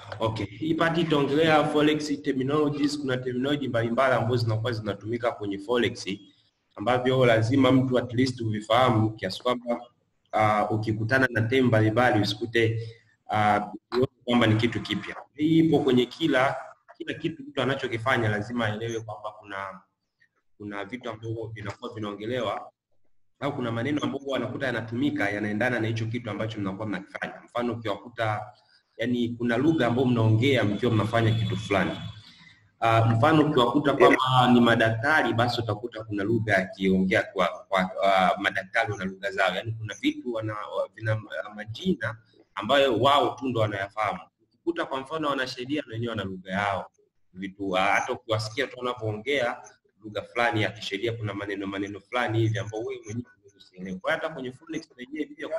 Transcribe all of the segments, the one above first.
Okay, hii pati itaongelea forex terminologies. Kuna terminology mbalimbali ambazo zinakuwa zinatumika kwenye forex ambavyo lazima mtu at least uvifahamu kiasi kwamba uh, ukikutana na term mbalimbali usikute uh, kwamba ni kitu kipya. Hii ipo kwenye kila kila kitu mtu anachokifanya lazima aelewe kwamba kuna kuna vitu ambavyo vinakuwa vinaongelewa au kuna maneno ambayo anakuta yanatumika yanaendana na hicho kitu ambacho mnakuwa mnakifanya. Mfano ukiwakuta yani kuna lugha ambayo mnaongea mkiwa mnafanya kitu fulani. Uh, mfano ukiwakuta kwamba ni madaktari, basi utakuta kuna lugha yakiongea kwa, kwa uh, madaktari wana lugha zao, yani kuna vitu wana, vina majina ambayo wao tu ndo wanayafahamu. Ukikuta kwa mfano wanasheria na wenyewe wana lugha yao vitu, uh, hata ukiwasikia tu wanapoongea lugha fulani ya kisheria, kuna maneno maneno fulani hivi ambao wewe mwenyewe usielewe. Kwa hata kwenye forex wenyewe pia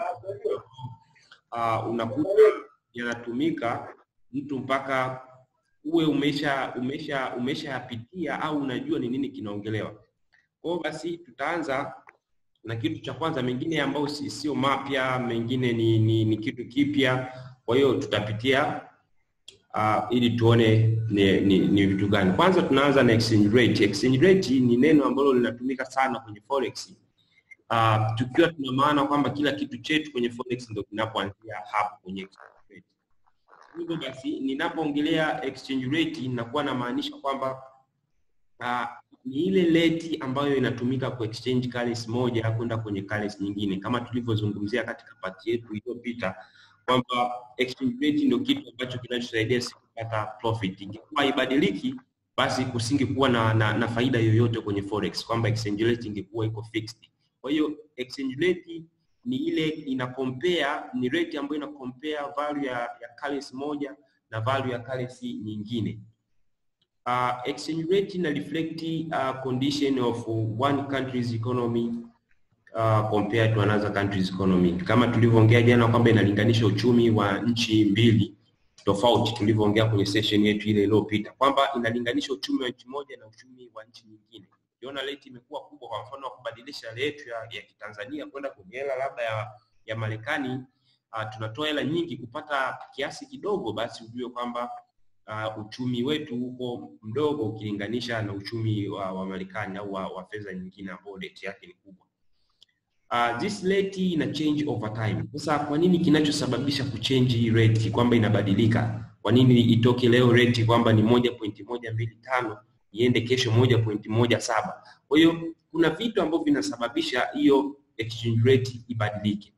uh, unakuta yanatumika mtu mpaka uwe umesha umesha umeshayapitia au unajua ni nini kinaongelewa. Kwa hiyo basi tutaanza na kitu cha kwanza, mengine ambayo sio mapya, mengine ni, ni, ni kitu kipya. Kwa hiyo tutapitia uh, ili tuone ni, ni, ni vitu gani. Kwanza tunaanza na exchange rate. Exchange rate ni neno ambalo linatumika sana kwenye forex. Uh, tukiwa tuna maana kwamba kila kitu chetu kwenye forex ndio kinapoanzia hapo kwenye exchange rate. Hivyo basi ninapoongelea exchange rate ninakuwa namaanisha kwamba uh, ni ile rate ambayo inatumika ku exchange currency moja kwenda kwenye currency nyingine, kama tulivyozungumzia katika pati yetu iliyopita kwamba exchange rate ndio kitu ambacho kinachosaidia sisi kupata profit. Ingekuwa ibadiliki, basi kusingekuwa na, na, na faida yoyote kwenye forex, kwamba exchange rate ingekuwa iko fixed. Kwa hiyo exchange rate ni ile ina compare, ni rate ambayo ina compare value ya, ya currency moja na value ya currency nyingine. Uh, exchange rate ina reflect uh, condition of one country's economy uh, compared to another country's economy. Kama tulivyoongea jana kwamba inalinganisha uchumi wa nchi mbili tofauti, tulivyoongea kwenye session yetu ile iliyopita kwamba inalinganisha uchumi wa nchi moja na uchumi wa nchi nyingine. Ukiona rate imekuwa kubwa, kwa mfano wa kubadilisha rate yetu ya, ya Kitanzania kwenda kwenye hela labda ya, ya Marekani, uh, tunatoa hela nyingi kupata kiasi kidogo, basi ujue kwamba uh, uchumi wetu uko mdogo ukilinganisha na uchumi wa, wa Marekani au wa, wa fedha nyingine ambao rate yake ni kubwa. Uh, this rate ina change over time. Sasa kwa nini kinachosababisha kuchange hii rate kwamba inabadilika? Kwa nini itoke leo rate kwamba ni moja pointi moja mbili tano iende kesho moja pointi moja saba? Kwa hiyo kuna vitu ambavyo vinasababisha hiyo exchange rate ibadilike.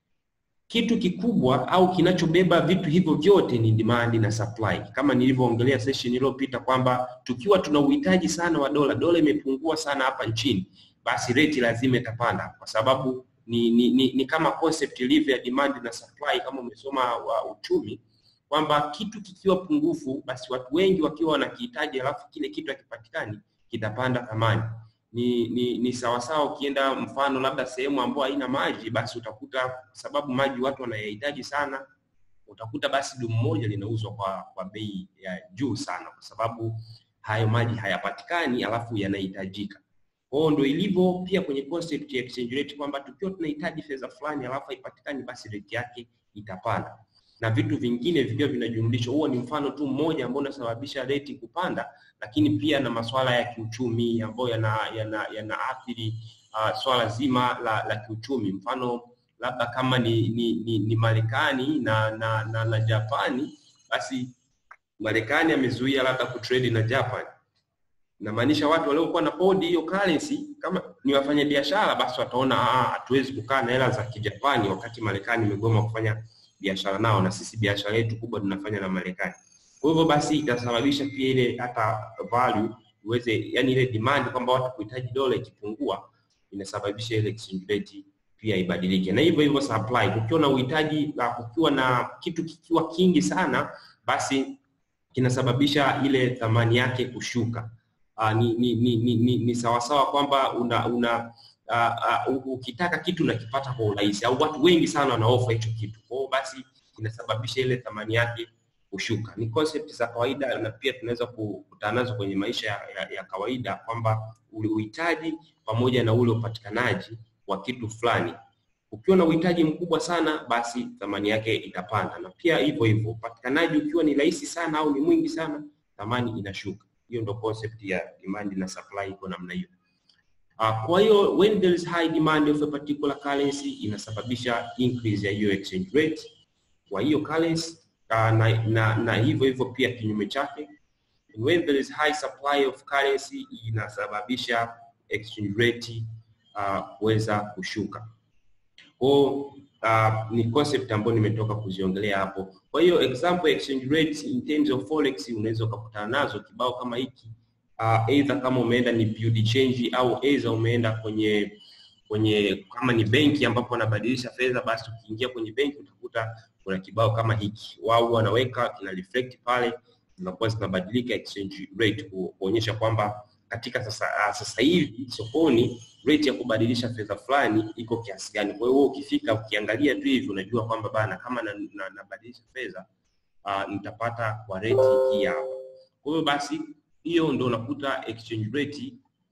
Kitu kikubwa au kinachobeba vitu hivyo vyote ni demand na supply, kama nilivyoongelea session iliyopita kwamba tukiwa tuna uhitaji sana wa dola, dola imepungua sana hapa nchini basi rate lazima itapanda kwa sababu ni, ni, ni, ni kama concept ilivyo ya demand na supply. Kama umesoma wa uchumi kwamba kitu kikiwa pungufu, basi watu wengi wakiwa wanakihitaji, alafu kile kitu hakipatikani, kitapanda thamani. Ni, ni, ni sawasawa ukienda mfano labda sehemu ambayo haina maji, basi utakuta sababu maji watu wanayahitaji sana, utakuta basi dumu moja linauzwa kwa, kwa bei ya juu sana, kwa sababu hayo maji hayapatikani, alafu yanahitajika. Kwa hiyo ndio ilivyo pia kwenye concept ya exchange rate kwamba tukiwa tunahitaji fedha fulani alafu haipatikani, basi rate yake itapanda na vitu vingine vikiwa vinajumlishwa. Huo ni mfano tu mmoja ambao unasababisha rate kupanda, lakini pia na masuala ya kiuchumi ambayo yana yana yanaathiri uh, swala zima la, la kiuchumi. Mfano labda kama ni ni, ni, ni Marekani na na, na na Japani, basi Marekani amezuia labda kutrade na Japan inamaanisha watu waliokuwa na kodi hiyo currency kama ni wafanyabiashara, basi wataona hatuwezi kukaa na hela za kijapani wakati Marekani imegoma kufanya biashara nao, na sisi biashara yetu kubwa tunafanya na Marekani. Kwa hivyo basi itasababisha pia ile hata value iweze, yani ile demand kwamba watu kuhitaji dola ikipungua, inasababisha ile exchange rate pia ibadilike, na hivyo hivyo supply. Kukiwa na uhitaji, kukiwa na kitu kikiwa kingi sana, basi kinasababisha ile thamani yake kushuka. Uh, ni, ni, ni, ni, ni, ni sawasawa kwamba una, una uh, uh, ukitaka kitu unakipata kwa urahisi au watu wengi sana wanaofa hicho kitu, kwa hiyo basi kinasababisha ile thamani yake kushuka. Ni concept za kawaida na pia tunaweza kukutana nazo kwenye maisha ya, ya, ya kawaida kwamba ule uhitaji pamoja na ule upatikanaji wa kitu fulani Ukiwa na uhitaji mkubwa sana, basi thamani yake itapanda, na pia hivyo hivyo upatikanaji ukiwa ni rahisi sana au ni mwingi sana, thamani inashuka. Hiyo ndio concept ya demand na supply, iko namna hiyo. Uh, kwa hiyo when there is high demand of a particular currency inasababisha increase ya hiyo exchange rate kwa hiyo currency uh, na, na, na hivyo hivyo pia kinyume chake when there is high supply of currency inasababisha exchange rate kuweza uh, kushuka. Kwa uh, ni concept ambayo nimetoka kuziongelea hapo. Kwa hiyo example exchange rates in terms of forex unaweza ukakutana nazo kibao kama hiki uh, either kama umeenda ni build change au either umeenda kwenye kwenye kama ni benki ambapo wanabadilisha fedha, basi ukiingia kwenye benki utakuta kuna kibao kama hiki, wao wanaweka kina reflect pale, zinakuwa zinabadilika exchange rate kuonyesha kwamba katika sasa uh, sasa hivi sokoni rate ya kubadilisha fedha fulani iko kiasi gani. Kwa hiyo ukifika ukiangalia tu hivi unajua kwamba bana, kama nabadilisha na, na fedha uh, nitapata kwa rate hii hapa. Kwa hiyo basi hiyo ndio unakuta exchange rate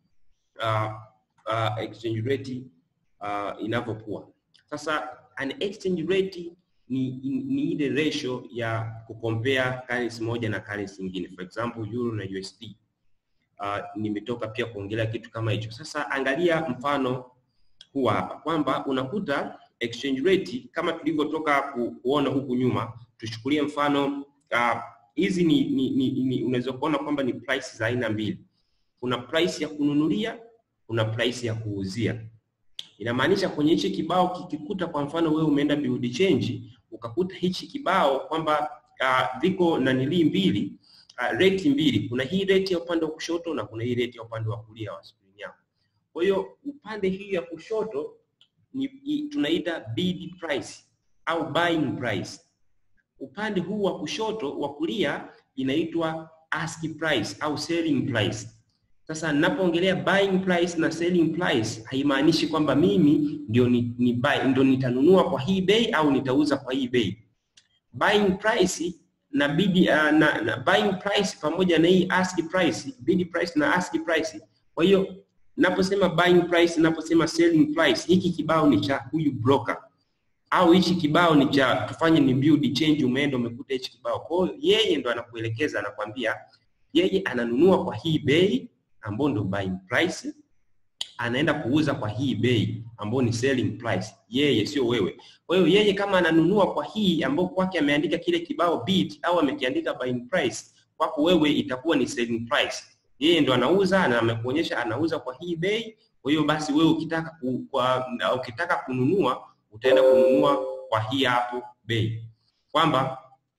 uh, uh, exchange rate uh, inavyokuwa. Sasa an exchange rate ni, ni ile ratio ya kucompare currency moja na currency nyingine, for example euro na USD. Uh, nimetoka pia kuongelea kitu kama hicho. Sasa angalia mfano huu hapa kwamba unakuta exchange rate kama tulivyotoka ku, kuona huku nyuma, tuchukulie mfano hizi uh, ni, ni, ni, ni unaweza kuona kwamba ni price za aina mbili. Kuna price ya kununulia, kuna price ya kuuzia. Inamaanisha kwenye hichi kibao kikikuta, kwa mfano wewe umeenda build change ukakuta hichi kibao kwamba uh, viko nanilii mbili uh, rate mbili, kuna hii rate ya upande wa kushoto na kuna hii rate ya upande wa kulia wa screen yako. Kwa hiyo upande hii ya kushoto ni tunaita bid price au buying price. Upande huu wa kushoto wa kulia inaitwa ask price au selling price. Sasa ninapoongelea buying price na selling price haimaanishi kwamba mimi ndio ni, ni buy, ndio nitanunua kwa hii bei au nitauza kwa hii bei. Buying price na bid uh, na, na buying price pamoja na hii ask price, bid price na ask price. Kwa hiyo naposema buying price, naposema selling price, hiki kibao ni cha huyu broker au hichi kibao ni cha tufanye ni build change, umeenda umekuta hichi kibao. Kwa hiyo yeye ndo anakuelekeza, anakwambia yeye ananunua kwa hii bei ambayo ndio buying price, anaenda kuuza kwa hii bei ambayo ni selling price, yeye sio wewe. Kwa hiyo yeye kama ananunua kwa hii ambayo kwake ameandika kile kibao bid au amekiandika buying price, kwako wewe itakuwa ni selling price. Yeye ndo anauza na amekuonyesha anauza kwa hii bei. Kwa hiyo basi wewe ukitaka ku, kwa, ukitaka kununua utaenda kununua kwa hii hapo bei, kwamba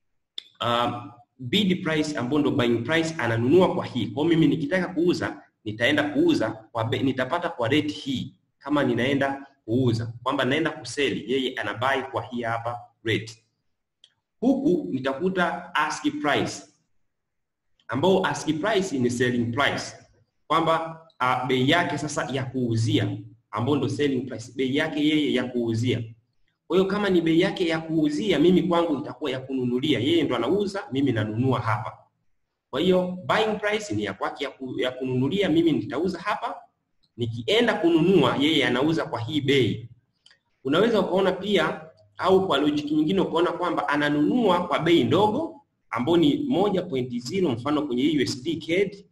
um, bid price ambayo ndo buying price ananunua kwa hii. Kwa mimi nikitaka kuuza nitaenda kuuza kwa be, nitapata kwa rate hii kama ninaenda kuuza, kwamba naenda kuseli, yeye ana buy kwa hii hapa rate. Huku nitakuta ask price ambao ask price ni selling price, kwamba uh, bei yake sasa ya kuuzia ambao ndo selling price, bei yake yeye ya kuuzia. Kwa hiyo kama ni bei yake ya kuuzia, mimi kwangu itakuwa ya kununulia. Yeye ndo anauza, mimi nanunua hapa. Kwa hiyo buying price ni ya kwake ya, ku, ya kununulia, mimi nitauza hapa. Nikienda kununua, yeye anauza kwa hii bei. Unaweza ukaona pia au kwa logic nyingine ukaona kwamba ananunua kwa bei ndogo ambao ni 1.0 mfano kwenye hii USD CAD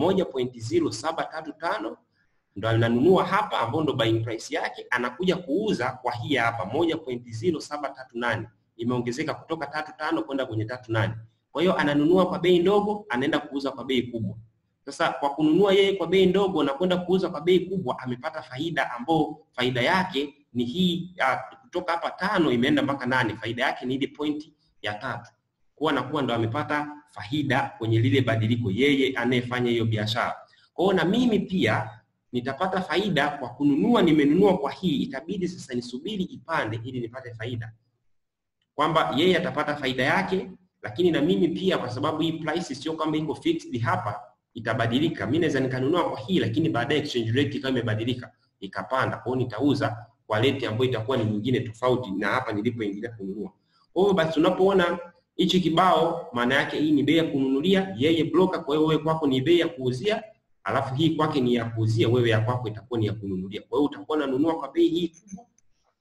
1.0735 ndo ananunua hapa ambao ndo buying price yake, anakuja kuuza kwa hii hapa 1.0738 imeongezeka kutoka tatu tano kwenda kwenye tatu nane. Kwa hiyo ananunua kwa bei ndogo, anaenda kuuza kwa bei kubwa. Sasa kwa kununua yeye kwa bei ndogo na kwenda kuuza kwa bei kubwa, amepata faida ambao faida yake ni hii uh, kutoka hapa tano imeenda mpaka nane. Faida yake ni ile pointi ya tatu, kuwa nakuwa ndo amepata faida kwenye lile badiliko, yeye anayefanya hiyo biashara. Kwa hiyo na mimi pia nitapata faida kwa kununua. Nimenunua kwa hii, itabidi sasa nisubiri ipande ili nipate faida, kwamba yeye atapata faida yake, lakini na mimi pia, kwa sababu hii price sio kwamba iko fixed hapa, itabadilika. Mimi naweza nikanunua kwa hii, lakini baadaye exchange rate ikawa imebadilika ikapanda, kwa hiyo nitauza kwa rate ambayo itakuwa ni nyingine tofauti na hapa nilipoingilia kununua. Kwa hiyo basi, unapoona hichi kibao, maana yake hii ni bei ya kununulia, yeye broker, kwa hiyo wewe kwako ni bei ya kuuzia alafu hii kwake ni ya kuuzia, wewe ya kwako itakuwa ni ya kununulia. Kwa hiyo utakuwa unanunua kwa bei hii kubwa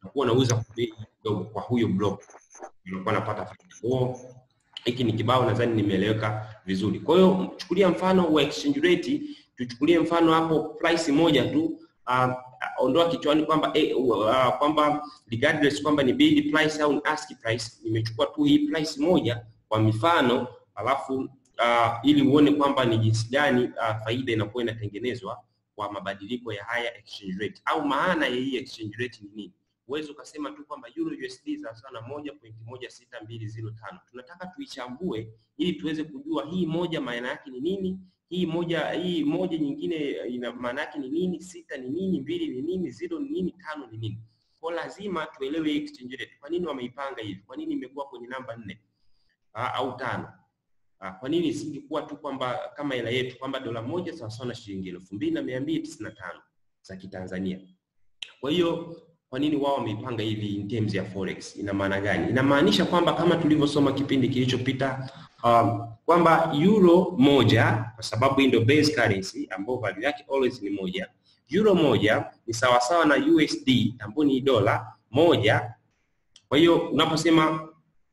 nakuwa nauza kwa bei kidogo kwa huyo block, unakuwa napata faida. Kwa hiki ni kibao, nadhani nimeeleweka vizuri. Kwa hiyo chukulia mfano wa exchange rate, tuchukulie mfano hapo price moja tu uh, ondoa kichwani kwamba eh, uh, kwamba regardless kwamba ni bid price au ni ask price, nimechukua tu hii price moja kwa mifano, alafu uh, ili uone kwamba ni jinsi gani uh, faida inakuwa inatengenezwa kwa mabadiliko ya haya exchange rate au maana ya hii exchange rate ni nini. Uwezi ukasema tu kwamba euro USD sawasawa na moja pointi moja sita mbili zero tano. Tunataka tuichambue ili tuweze kujua hii moja maana yake ni nini, hii moja hii moja nyingine ina maana yake ni nini, sita ni nini, mbili ni nini, zero ni nini, tano ni nini. Kwa lazima tuelewe hii exchange rate. Kwa nini wameipanga hivi? Kwa nini imekuwa kwenye namba nne aa, au tano? Aa, kwa nini isingekuwa tu kwamba kama hela yetu kwamba dola moja sawasawa na shilingi elfu mbili na mia mbili tisini na tano za Kitanzania. Kwa hiyo kwa nini wao wameipanga hivi in terms ya forex? Ina maana gani? Inamaanisha kwamba kama tulivyosoma kipindi kilichopita um, kwamba euro moja kwa sababu hii ndio base currency ambayo value yake always ni moja. Euro moja ni sawasawa na USD ambayo ni dola moja. Kwa hiyo unaposema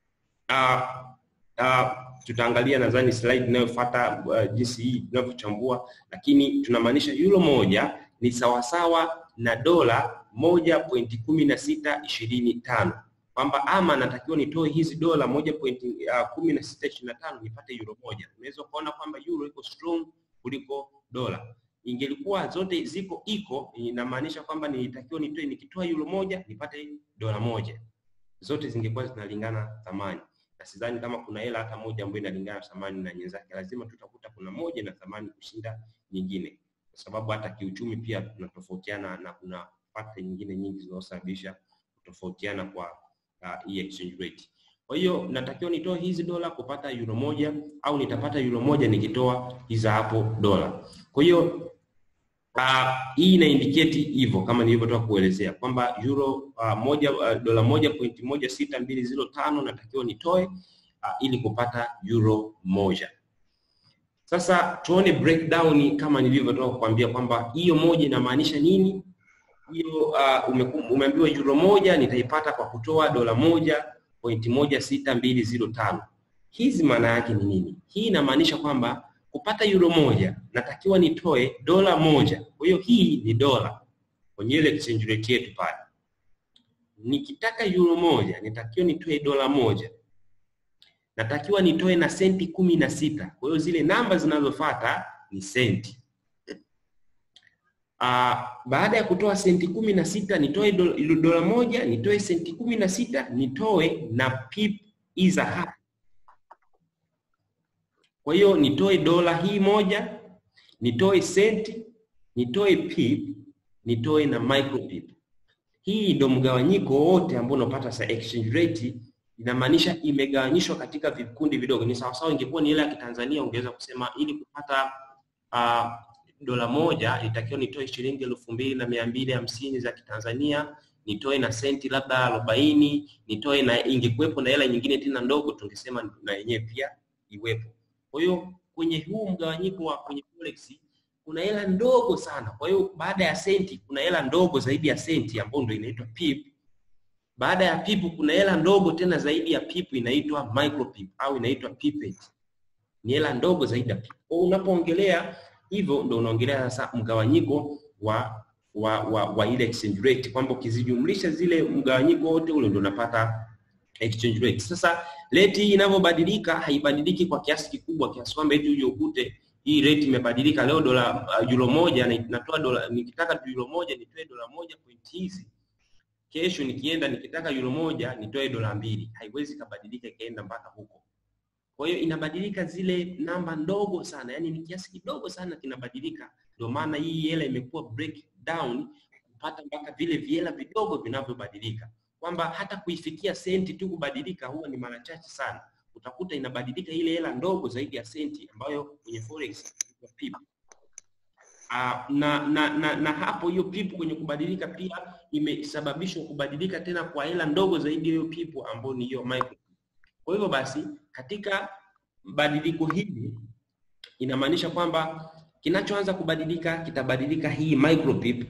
uh, uh, tutaangalia nadhani slide inayofuata uh, jinsi hii tunavyochambua, lakini tunamaanisha euro moja ni sawasawa na dola moja pointi kumi na sita ishirini tano kwamba ama natakiwa nitoe hizi dola moja pointi uh, kumi na sita ishirini na tano nipate euro moja. Unaweza kuona kwamba euro iko strong kuliko dola. Ingelikuwa zote ziko iko, inamaanisha kwamba nilitakiwa nitoe, nikitoa euro moja nipate dola moja, zote zingekuwa zinalingana thamani, na sidhani kama kuna hela hata moja ambayo inalingana thamani na nyenzake. Lazima tutakuta kuna moja na thamani kushinda nyingine, kwa sababu hata kiuchumi pia tunatofautiana na kuna fakta nyingine nyingi zinazosababisha kutofautiana kwa uh, hii exchange rate. Kwa hiyo natakiwa nitoe hizi dola kupata euro moja au nitapata euro moja nikitoa hizi hapo dola. Kwa hiyo uh, hii ina indicate hivyo kama nilivyotoka kuelezea kwamba euro uh, moja uh, dola moja pointi moja sita mbili zero tano natakiwa nitoe uh, ili kupata euro moja. Sasa tuone breakdown kama nilivyotoka kuambia kwamba hiyo moja inamaanisha nini hiyo uh, umeambiwa euro moja nitaipata kwa kutoa dola moja pointi moja sita mbili zero tano. Hizi maana yake ni nini? Hii inamaanisha kwamba kupata euro moja natakiwa nitoe dola moja. Kwa hiyo hii ni dola kwenye ile exchange rate yetu pale. Nikitaka euro moja nitakiwa nitoe dola moja, natakiwa nitoe na senti kumi na sita. Kwa hiyo zile namba zinazofuata ni senti. Uh, baada ya kutoa senti kumi na sita nitoe dola, dola moja nitoe senti kumi na sita nitoe na pip iza hapa. Kwa hiyo nitoe dola hii moja nitoe senti nitoe pip nitoe na micro pip. Hii ndio mgawanyiko wote ambao unapata sa exchange rate, inamaanisha imegawanyishwa katika vikundi vidogo. Ni sawasawa, ingekuwa ni ile ya Kitanzania ungeweza kusema ili kupata uh, dola moja itakiwa nitoe shilingi elfu mbili na mia mbili hamsini za Kitanzania, nitoe na senti labda arobaini, nitoe na ingekuwepo na hela nyingine tena ndogo, tungesema na yenyewe pia iwepo. Kwa hiyo kwenye huu mgawanyiko wa kwenye forex kuna hela ndogo sana. Kwa hiyo baada ya senti kuna hela ndogo zaidi ya senti ambayo ndio inaitwa pip. Baada ya pip kuna hela ndogo tena zaidi ya pip inaitwa micro pip au inaitwa pipet. Ni hela ndogo zaidi ya pip. Kwa unapoongelea hivyo ndo unaongelea sasa mgawanyiko wa wa, wa, wa ile exchange rate kwamba ukizijumlisha zile mgawanyiko wote ule ndo unapata exchange rate. Sasa rate hii inavyobadilika haibadiliki kwa kiasi kikubwa kiasi kwamba eti uje ukute hii rate imebadilika leo dola uh, euro moja na natoa dola nikitaka euro moja nitoe dola moja point hizi kesho nikienda nikitaka euro moja nitoe dola mbili haiwezi kabadilika ikaenda mpaka huko kwa hiyo inabadilika zile namba ndogo sana, yani ni kiasi kidogo sana kinabadilika. Ndio maana hii hela imekuwa breakdown kupata mpaka vile viela vidogo vinavyobadilika, kwamba hata kuifikia senti tu kubadilika huwa ni mara chache sana. Utakuta inabadilika ile hela ndogo zaidi ya senti ambayo kwenye forex pip. Uh, na, na, na, na hapo hiyo pipu kwenye kubadilika pia imesababishwa kubadilika tena kwa hela ndogo zaidi ya hiyo pipu ambayo ni hiyo micro. Kwa hivyo basi katika badiliko hili inamaanisha kwamba kinachoanza kubadilika kitabadilika hii micro pip,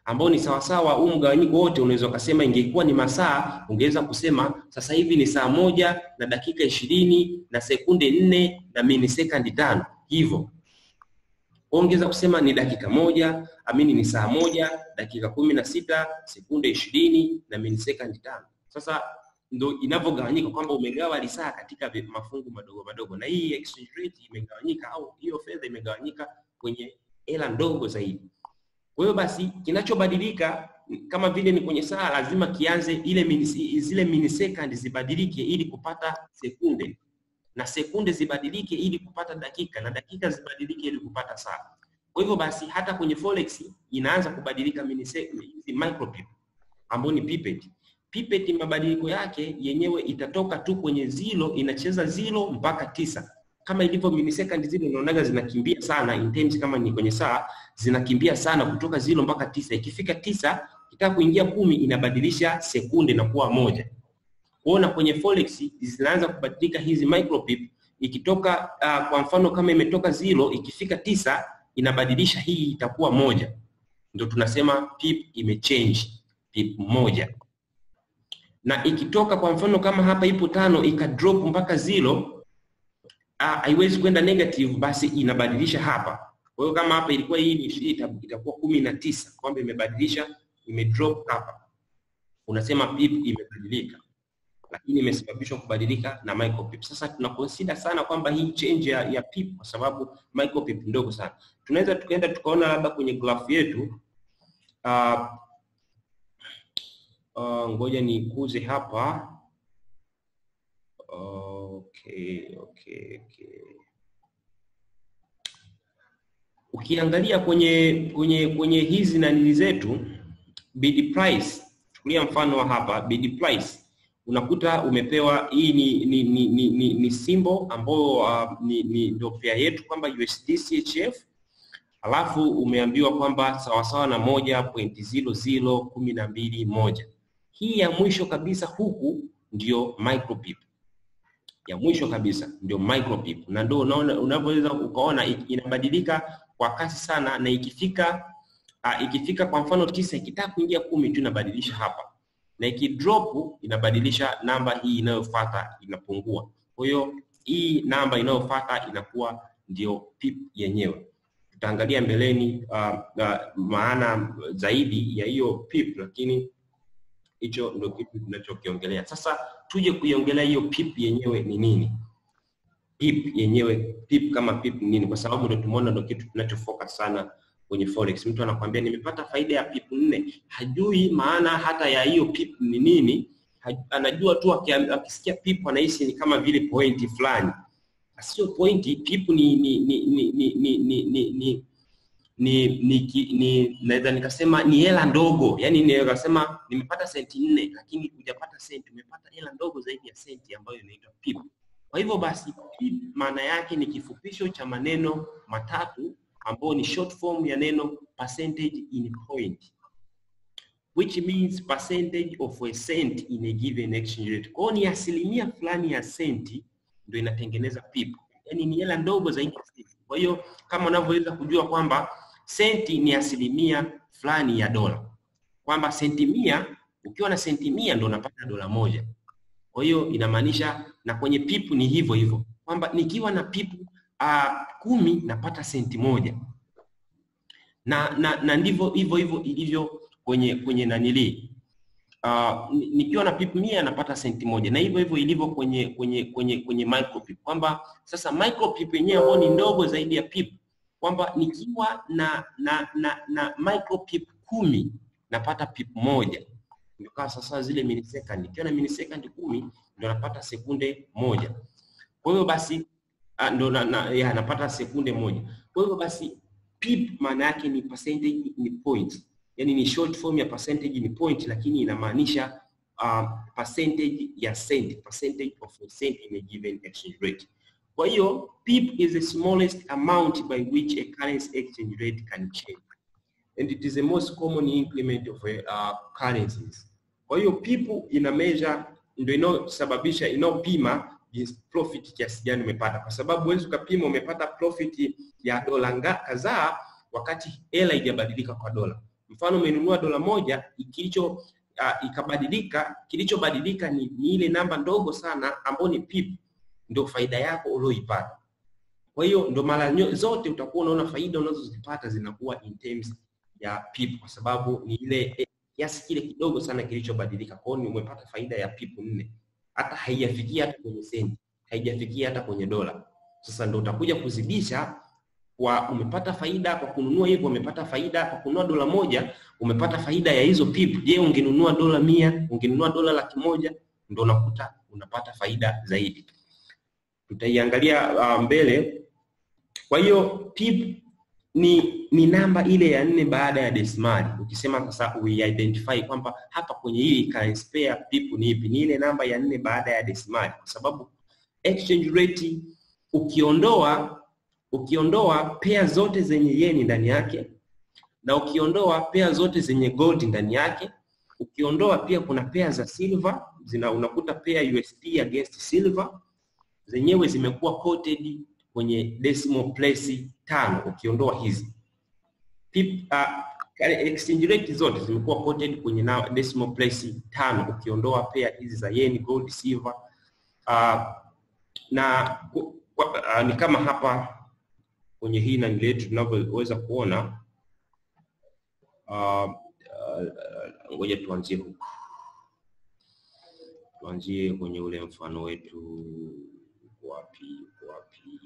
ambao ni sawasawa, huu mgawanyiko wote unaweza ukasema, ingekuwa ni masaa, ungeweza kusema sasa hivi ni saa moja na dakika ishirini na sekunde nne na milisekondi tano hivyo ongeza kusema ni dakika moja amini ni saa moja dakika kumi na sita sekunde ishirini na milisekondi tano. Sasa ndo inavyogawanyika kwamba umegawa lisaa katika mafungu madogo madogo, na hii exchange rate imegawanyika au hiyo fedha imegawanyika kwenye hela ndogo zaidi. Kwa hiyo basi kinachobadilika kama vile ni kwenye saa, lazima kianze ile minisi, zile milisekondi zibadilike ili kupata sekunde na sekunde zibadilike ili kupata dakika na dakika zibadilike ili kupata saa. Kwa hivyo basi hata kwenye forex inaanza kubadilika hizi micropip ambayo ni pipet. Pipet mabadiliko yake yenyewe itatoka tu kwenye zero, inacheza zero mpaka tisa kama ilivyo milisekondi zile, unaonaga zinakimbia sana in terms, kama ni kwenye saa zinakimbia sana kutoka zero mpaka tisa. Ikifika tisa kitaka kuingia kumi inabadilisha sekunde na kuwa moja kuona kwenye forex zinaanza kubadilika hizi micropip ikitoka uh, kwa mfano kama imetoka zero ikifika tisa inabadilisha hii itakuwa moja, ndio tunasema pip imechange pip moja. Na ikitoka kwa mfano kama hapa ipo tano ika drop mpaka zero haiwezi uh, kwenda negative, basi inabadilisha hapa. Kwa hiyo kama hapa ilikuwa hii itakuwa kumi na tisa kwamba imebadilisha imedrop hapa, unasema pip imebadilika lakini imesababishwa kubadilika na micropip. Sasa tuna consider sana kwamba hii change ya, ya pip kwa sababu micropip ndogo sana. Tunaweza tukaenda tukaona labda kwenye graph yetu uh, uh, ngoja nikuze hapa okay, okay, okay. Ukiangalia kwenye kwenye kwenye hizi nanili zetu bid price, chukulia mfano wa hapa bid price unakuta umepewa hii ni ni ni, ni, ni, ni symbol ambayo uh, ni, ni ndio pair yetu kwamba USD CHF, alafu umeambiwa kwamba sawasawa na moja point zero zero kumi na mbili moja. Hii ya mwisho kabisa huku ndio micropip, ya mwisho kabisa ndio micropip, na ndio unaona unavyoweza ukaona inabadilika kwa kasi sana, na ikifika uh, ikifika kwa mfano tisa ikitaka kuingia kumi tu inabadilisha hapa na ikidrop inabadilisha namba hii inayofuata inapungua. Kwa hiyo hii namba inayofuata inakuwa ndio pip yenyewe. Tutaangalia mbeleni uh, uh, maana zaidi ya hiyo pip, lakini hicho ndio kitu tunachokiongelea sasa. Tuje kuiongelea hiyo pip yenyewe ni nini. Pip yenyewe, pip kama pip ni nini? Kwa sababu ndio tumeona ndio kitu tunachofocus sana kwenye forex. Mtu anakwambia nimepata faida ya pip nne, hajui maana hata ya hiyo pip ni nini. Anajua tu akisikia pip anahisi ni kama vile pointi fulani, sio pointi. Pip ni ni ni ni ni ni ni ni ni ni ni ni naweza nikasema ni hela ndogo, yani naweza kusema nimepata senti nne, lakini hujapata senti, umepata hela ndogo zaidi ya senti ambayo inaitwa pip. Kwa hivyo basi, pip maana yake ni kifupisho cha maneno matatu ambao ni short form ya neno percentage in point which means percentage of a cent in a given exchange rate. Kwa ni asilimia fulani ya senti ndio inatengeneza pip, yaani ni hela ndogo zaidi ya senti. Kwa hiyo kama unavyoweza kujua kwamba senti ni asilimia fulani ya dola, kwamba senti mia, ukiwa na senti mia ndio unapata dola moja. Kwa hiyo inamaanisha na kwenye pip ni hivyo hivyo, kwamba nikiwa na pip uh, kumi napata senti moja na na, na ndivyo hivyo hivyo ilivyo kwenye kwenye nanili uh, nikiwa na pip mia napata senti moja, na hivyo hivyo ilivyo kwenye kwenye kwenye kwenye micropip, kwamba sasa micropip yenyewe ambayo ni ndogo zaidi ya pip, kwamba nikiwa na na na, na micropip kumi napata pip moja, ndio kama sasa zile milisekondi. Nikiwa na milisekondi kumi ndio napata sekunde moja. Kwa hiyo basi ndo na, na, ya, napata sekunde moja. Kwa hivyo basi pip maana yake ni percentage ni point, yani ni short form ya percentage ni point, lakini inamaanisha uh, percentage ya cent, percentage of a cent in a given exchange rate. Kwa hiyo pip is the smallest amount by which a currency exchange rate can change and it is the most common increment of a, uh, currencies. Kwa hiyo pip ina measure ndio inayosababisha inayopima profit kiasi gani umepata, kwa sababu huwezi ukapima umepata profit ya dola kadhaa wakati hela haijabadilika kwa dola. Mfano umenunua dola moja kilicho uh, ikabadilika, kilichobadilika ni, ni ile namba ndogo sana ambayo ni pip, ndio faida yako ulioipata. Kwa hiyo ndio mara zote utakuwa unaona faida unazozipata zinakuwa in terms ya pip, kwa sababu ni ile kiasi kile kidogo sana kilichobadilika. Kwa hiyo umepata faida ya pip nne, hata haijafikia hata kwenye senti, haijafikia hata kwenye dola. Sasa ndio utakuja kuzidisha kwa umepata faida kwa kununua hivyo, umepata faida kwa kununua dola moja, umepata faida ya hizo pip. Je, ungenunua dola mia, ungenunua dola laki moja, ndio unakuta unapata faida zaidi. Tutaiangalia uh, mbele. Kwa hiyo pip ni ni namba ile ya nne baada ya desimali. Ukisema sasa uidentify kwamba hapa kwenye hii currency pair pip ni ipi, ni ile namba ya nne baada ya desimali, kwa sababu exchange rate ukiondoa ukiondoa pea zote zenye yeni ndani yake na ukiondoa pea zote zenye gold ndani yake, ukiondoa pia kuna pea za silver zina, unakuta pea USD against silver zenyewe zimekuwa quoted kwenye decimal place tano. Ukiondoa hizi Pip, uh, exchange rate zote zimekuwa quoted kwenye na decimal place tano, ukiondoa pea hizi za yeni, gold, silver uh, na uh, ni kama hapa kwenye hii nani letu tunavyoweza kuona ngoja uh, uh, tuanzie huku, tuanzie kwenye ule mfano wetu. Wapi wapi?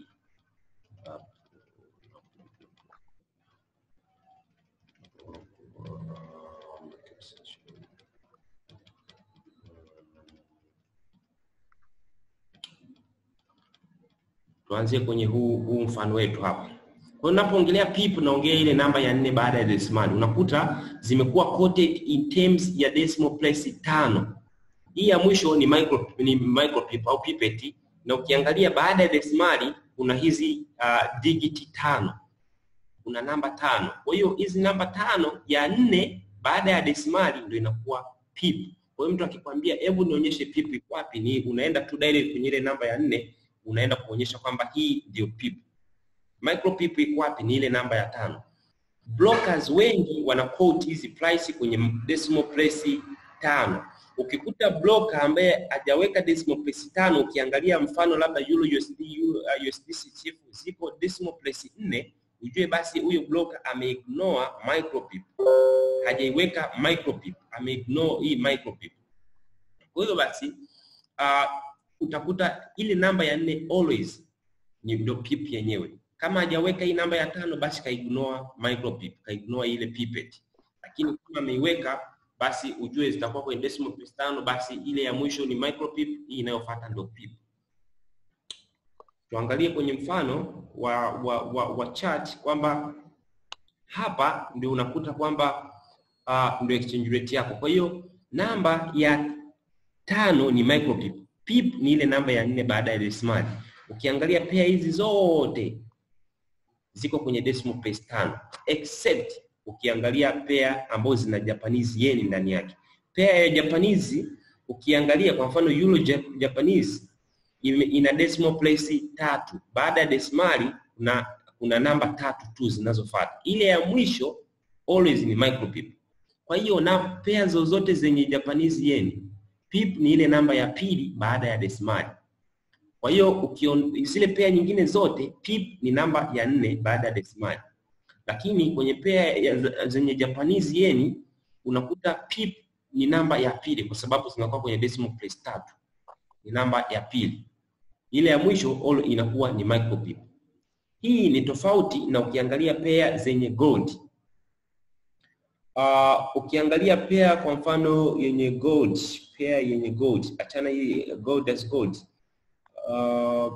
Tuanzie kwenye huu, huu mfano wetu hapa. Kwa hiyo unapoongelea pip naongea ile namba ya nne baada ya desimali, unakuta zimekuwa quoted in terms ya decimal place tano. Hii ya mwisho ni micro, ni micro pip au pipet, na ukiangalia baada ya desimali kuna hizi uh, digiti tano, kuna namba tano. Kwa hiyo hizi namba tano ya nne baada ya desimali ndio inakuwa pip. Kwa hiyo mtu akikwambia hebu nionyeshe pip iko wapi, ni unaenda tu direct kwenye ile namba ya nne, unaenda kuonyesha kwamba hii ndio pip. Micro pip iko wapi? Ni ile namba ya tano. Brokers wengi wana quote hizi price kwenye decimal place tano. Ukikuta broker ambaye hajaweka decimal place tano, ukiangalia mfano labda Euro USD, uh, USDC ziko decimal place nne, ujue basi huyo broker ameignore micro pip, hajaiweka micro pip, ameignore hii micro pip. Kwa hiyo basi uh, utakuta ile namba ya nne always ni ndio pip yenyewe kama hajaweka hii namba ya tano basi kaignore micro pip, kaignore ile pipet. Lakini kama ameiweka basi ujue zitakuwa kwenye decimal place tano, basi ile ya mwisho ni micro pip, hii inayofuata ndio pip. Tuangalie kwenye mfano wa wa, wa, wa chart kwamba hapa ndio unakuta kwamba uh, ndio exchange rate yako. Kwa hiyo namba ya tano ni micro pip. Pip ni ile namba ya nne baada ya desimali. Ukiangalia pea hizi zote ziko kwenye decimal place tano except ukiangalia pea ambazo zina Japanese yen ndani yake. Pea ya Japanese ukiangalia kwa mfano Euro Japanese ina decimal place tatu. Baada ya desimali kuna kuna namba tatu tu zinazofuata. Ile ya mwisho always ni micro pip. Kwa hiyo na pea zozote zenye Japanese yen, pip ni ile namba ya pili baada ya desimali. Kwa hiyo zile pea nyingine zote pip ni namba ya nne baada ya desimali, lakini kwenye pea zenye Japanese yen unakuta pip ni namba ya pili kwa sababu zinakuwa kwenye decimal place tatu, ni namba ya pili. Ile ya mwisho all inakuwa ni micro pip. Hii ni tofauti na ukiangalia pea zenye gold. Uh, ukiangalia pea kwa mfano yenye gold, pea yenye gold, achana hii gold as gold Uh,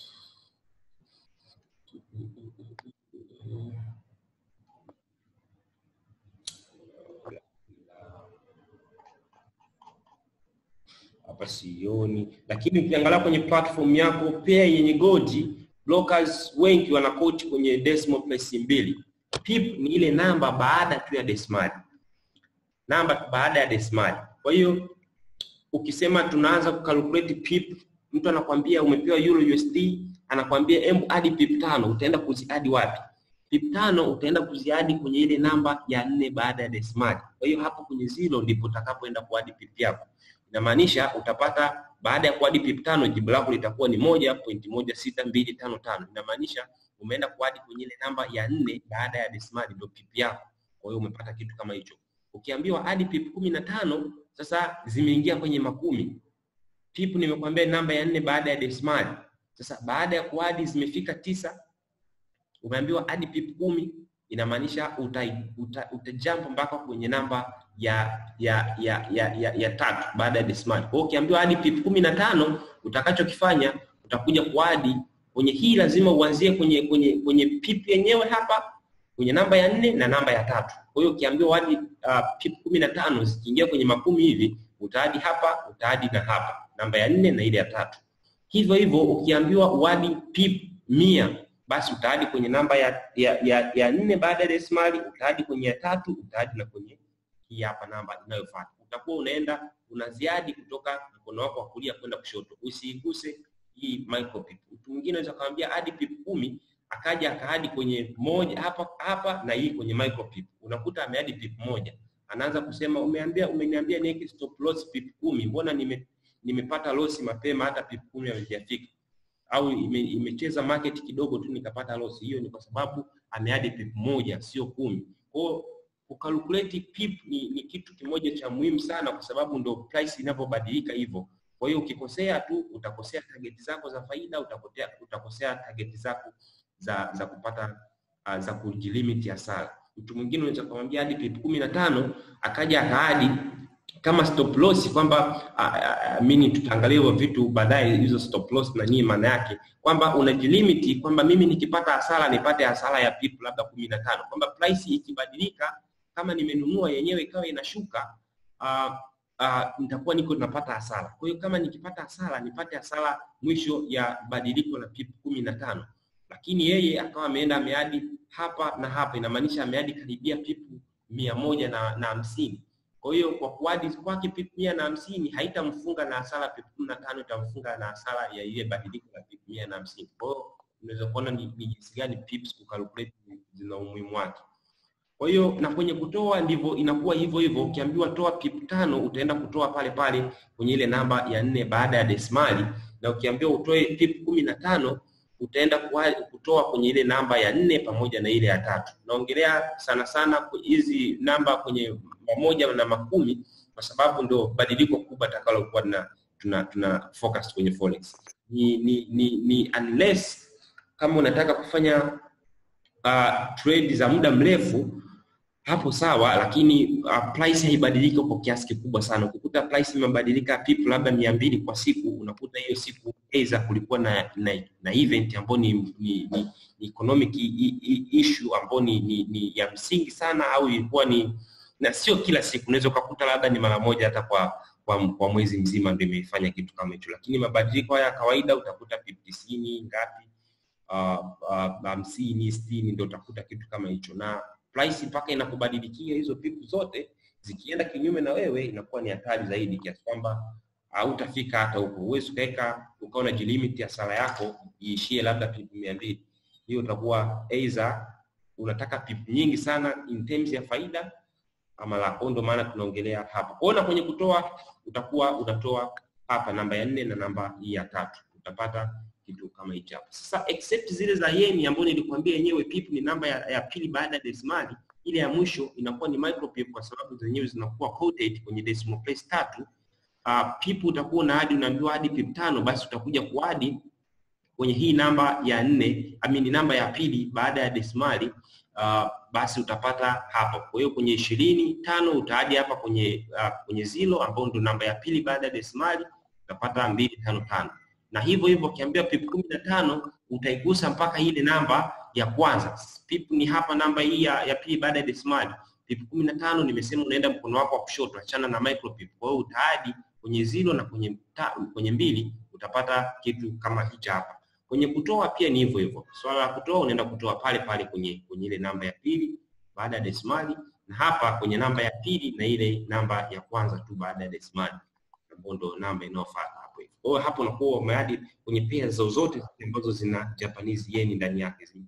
hapa sioni, lakini ukiangalia kwenye platform yako pea yenye gold, brokers wengi wana quote kwenye decimal place mbili. Pip ni ile namba baada tu ya desimali, namba baada ya desimali. Kwa hiyo ukisema tunaanza kucalculate pip mtu anakwambia umepewa euro USD, anakwambia hebu hadi pip tano, utaenda kuziadi wapi? pip tano utaenda kuziadi kwenye ile namba ya nne baada ya desimali. Kwa hiyo hapo kwenye zero ndipo utakapoenda kuadi pip yako. Inamaanisha utapata baada ya kuadi pip tano jibu lako litakuwa ni moja pointi moja sita mbili tano tano. Inamaanisha umeenda kuadi kwenye ile namba ya nne baada ya desimali ndio pip yako. Kwa hiyo umepata kitu kama hicho. Ukiambiwa hadi pip kumi na tano sasa zimeingia kwenye makumi. Pip nimekwambia namba ya nne baada ya desimali. Sasa baada ya kuadi zimefika tisa, umeambiwa hadi pip kumi, inamaanisha uta, uta, uta jump mpaka kwenye namba ya ya ya ya, ya, ya tatu baada ya desimali. Kwa hiyo ukiambiwa hadi pip kumi na tano, utakachokifanya utakuja kuadi kwenye hii, lazima uanzie kwenye kwenye kwenye pip yenyewe hapa kwenye namba ya nne na namba ya tatu. Kwa hiyo ukiambiwa hadi uh, pip kumi na tano zikiingia kwenye makumi hivi, utaadi hapa, utaadi na hapa namba ya nne na ile ya tatu. Hivyo hivyo ukiambiwa uadi pip mia basi utaadi kwenye namba ya ya, ya, ya nne baada ya desimali, utaadi kwenye ya tatu, utaadi na kwenye hii hapa namba inayofuata. Utakuwa unaenda unaziadi kutoka mkono wako wa kulia kwenda kushoto, usiiguse hii micro pip. Mtu mwingine anaweza kumwambia hadi pip kumi akaja akaadi kwenye moja hapa hapa na hii kwenye micro pip, unakuta ameadi pip moja, anaanza kusema umeambia, umeniambia niweke stop loss pip kumi, mbona nime nimepata loss mapema, hata pip kumi hazijafika au ime, imecheza market kidogo tu nikapata loss. Hiyo ni kwa sababu ameadi pip moja, sio kumi. Kwa hiyo kukalkulate pip ni, ni kitu kimoja cha muhimu sana, kwa sababu ndo price inavyobadilika hivyo. Kwa hiyo ukikosea tu utakosea target zako za faida, utakotea, utakosea target zako za za kupata uh, za kujilimit hasara. Mtu mwingine unaweza kumwambia hadi pip kumi na tano akaja akaadi kama stop loss kwamba mimi tutaangalia hivyo vitu baadaye, hizo stop loss na nini maana yake, kwamba unajilimiti kwamba mimi nikipata hasara nipate hasara ya pip labda kumi na tano, kwamba price ikibadilika kama nimenunua yenyewe ikawa inashuka uh, uh, nitakuwa niko napata hasara. Kwa hiyo kama nikipata hasara nipate hasara mwisho ya badiliko la pip kumi na tano, lakini yeye akawa ameenda ameadi hapa na hapa, inamaanisha ameadi karibia pip mia moja na, na hamsini kwa hiyo kwa kuadi kwake pip mia na hamsini haitamfunga na hasara pip kumi na tano itamfunga na hasara ya ile badiliko la pip mia na hamsini. Kwa hiyo unaweza kuona ni jinsi gani pips kucalculate zina umuhimu wake. Kwa hiyo na kwenye kutoa ndivyo inakuwa hivyo hivyo. Ukiambiwa toa pip tano utaenda kutoa pale pale kwenye ile namba ya nne baada ya desimali, na ukiambiwa utoe pip kumi na tano utaenda kutoa kwenye ile namba ya nne pamoja na ile ya tatu. Naongelea sana sana hizi namba kwenye mamoja na makumi kwa sababu ndo badiliko kubwa takalokuwa na tuna, tuna focus kwenye forex. Ni, ni, ni, ni unless kama unataka kufanya uh, trade za muda mrefu hapo sawa, lakini uh, price haibadiliki kwa kiasi kikubwa sana. Ukikuta price imebadilika pip labda mia mbili kwa siku, unakuta hiyo siku aidha kulikuwa na, na, na event ambayo ni, ni, ni, ni economic issue ambayo ni, ni, ni ya msingi sana, au ilikuwa ni na sio kila siku. Unaweza ukakuta labda ni mara moja hata kwa kwa, kwa mwezi mzima ndio imefanya kitu kama hicho, lakini mabadiliko haya ya kawaida utakuta pip tisini ngapi hamsini uh, uh, sitini ndio utakuta kitu kama hicho na price mpaka inakubadilikia hizo pipu zote zikienda kinyume na wewe, inakuwa ni hatari zaidi, kiasi kwamba hautafika hata huko. Huwezi ukaweka ukawa unajilimit hasara yako iishie labda pipu mia mbili. Hiyo utakuwa either unataka pipu nyingi sana in terms ya faida ama la. Kwa ndio maana tunaongelea hapa. Kwa hiyo kwenye kutoa utakuwa unatoa hapa namba ya nne na namba hii ya tatu, utapata kitu kama hicho hapo. Sasa except zile za yeni ambayo nilikwambia yenyewe pip ni namba ya, ya pili baada ya desimali, ile ya mwisho inakuwa ni micro pip kwa sababu zenyewe zinakuwa quoted kwenye decimal place tatu. Uh, pip utakuwa na hadi unaambiwa hadi pip tano, basi utakuja kuadi kwenye hii namba ya nne, amini namba ya pili baada ya desimali uh, basi utapata hapa. Kwa hiyo kwenye ishirini tano utaadi hapa kwenye uh, kwenye zilo ambao ndio namba ya pili baada ya desimali utapata mbili tano tano na hivyo hivyo ukiambia pip kumi na tano utaigusa mpaka ile namba ya kwanza. Pip ni hapa namba hii ya, ya pili baada ya desimali. Pip kumi na tano nimesema unaenda mkono wako wa kushoto, achana na micro pip. Kwa hiyo utaadi kwenye zero na kwenye ta, kwenye mbili utapata kitu kama hichi hapa. Kwenye kutoa pia ni hivyo hivyo. Swala la kutoa unaenda kutoa pale pale kwenye kwenye ile namba ya pili baada ya desimali, na hapa kwenye namba ya pili na ile namba ya kwanza tu baada ya desimali, ambayo ndio namba inayofuata hapo hivi. Kwa hiyo hapo unakuwa umeadi kwenye pea zozote ambazo zina Japanese yen ndani yake,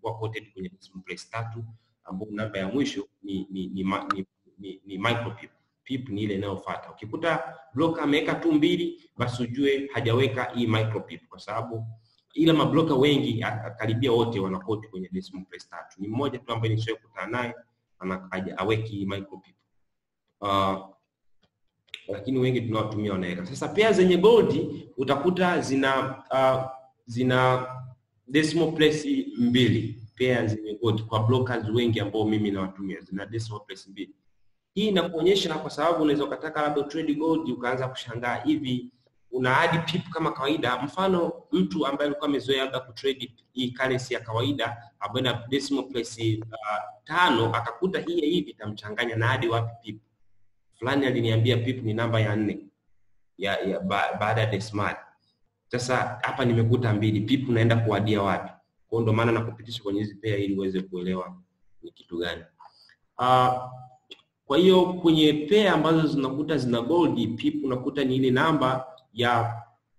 zinakuwa quoted kwenye decimal place tatu, ambapo namba ya mwisho ni ni ni, ma- ni, ni, ni micro pip. Pip ni ile inayofuata. Ukikuta broker ameweka tu mbili, basi ujue hajaweka hii micro pip, kwa sababu ila mabloka wengi a- a- karibia wote wana quote kwenye decimal place tatu. Ni mmoja tu ambaye nishawahi kukutana naye ana haja- haweki hii micro pip. Uh, lakini wengi tunawatumia wanaweka. Sasa pea zenye gold utakuta zina uh, zina decimal place mbili, pea zenye gold kwa brokers wengi ambao mimi nawatumia zina decimal place mbili. Hii inakuonyesha kwa sababu unaweza ukataka labda trade gold ukaanza kushangaa hivi una hadi pip kama kawaida. Mfano mtu ambaye alikuwa amezoea labda kutrade hii currency ya kawaida ambayo ina decimal place uh, tano akakuta hii ya hivi itamchanganya na hadi wapi pip fulani aliniambia pip ni namba ya nne ya, ya ba, baada ya decimal. Sasa hapa nimekuta mbili, pip naenda kuadia wapi? Kwa hiyo ndo maana nakupitisha kwenye hizi pair ili uweze kuelewa ni kitu gani. Uh, kwa hiyo kwenye pair ambazo zinakuta zina gold, pip unakuta ni ile namba ya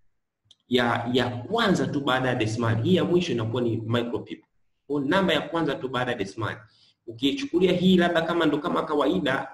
ya ya kwanza tu baada ya decimal. Hii ya mwisho inakuwa ni micro pip. Kwa hiyo namba ya kwanza tu baada ya decimal. Ukichukulia hii labda kama ndo kama kawaida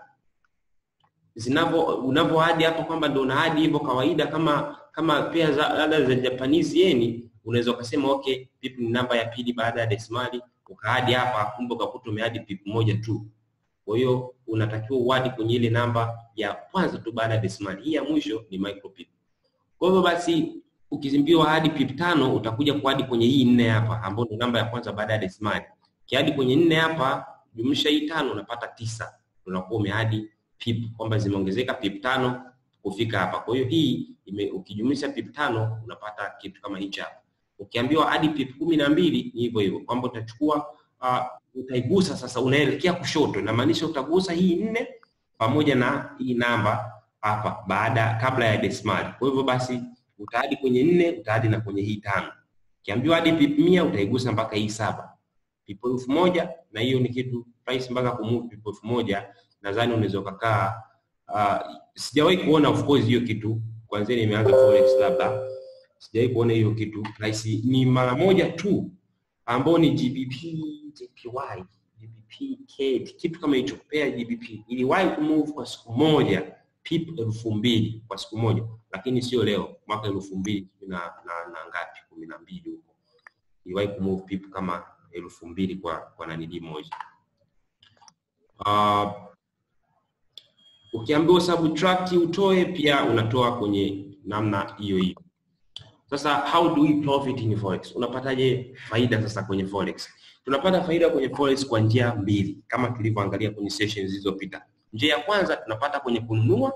zinavyo unavyoadi hapo kwamba ndo unaadi hivyo kawaida kama kama pia za labda za Japanese yen unaweza ukasema okay pip ni namba ya pili baada ya desimali ukaadi hapa kumbe ukakuta umeadi pip moja tu kwa hiyo unatakiwa uadi kwenye ile namba ya kwanza tu baada ya desimali hii ya mwisho ni micro pip kwa hivyo basi ukizimbiwa hadi pip tano utakuja kuadi kwenye hii nne hapa ambayo ni namba ya kwanza baada ya desimali kiadi kwenye nne hapa jumlisha hii tano unapata tisa unakuwa umeadi pip kwamba zimeongezeka pip tano kufika hapa. Kwa hiyo hii ime, ukijumlisha pip tano unapata kitu kama hichi hapa. Ukiambiwa hadi pip kumi na mbili ni hivyo hivyo kwamba utachukua uh, utaigusa sasa, unaelekea kushoto, inamaanisha utagusa hii nne pamoja na hii namba hapa baada kabla ya desimali. Kwa hivyo basi utaadi kwenye nne, utaadi na kwenye hii tano. Ukiambiwa hadi pip mia utaigusa mpaka hii saba pip elfu moja na hiyo ni kitu price mpaka kumove pip elfu moja nadhani unaweza ukakaa uh, sijawahi kuona of course hiyo kitu kwanzia nimeanza forex labda sijawahi kuona hiyo kitu price ni mara moja tu ambao ni GBP JPY GBP KD kitu kama hicho pair GBP iliwahi kumove kwa siku moja pip elfu mbili kwa siku moja lakini sio leo mwaka elfu mbili na, na, na ngapi kumi na mbili huko iliwahi kumove pip kama elfu mbili kwa kwa nanili moja uh, ukiambiwa subtract utoe pia unatoa kwenye namna hiyo hiyo. Sasa how do we profit in forex? Unapataje faida sasa kwenye forex? Tunapata faida kwenye forex kwa njia mbili kama tulivyoangalia kwenye sessions zilizopita. Njia ya kwanza tunapata kwenye kununua.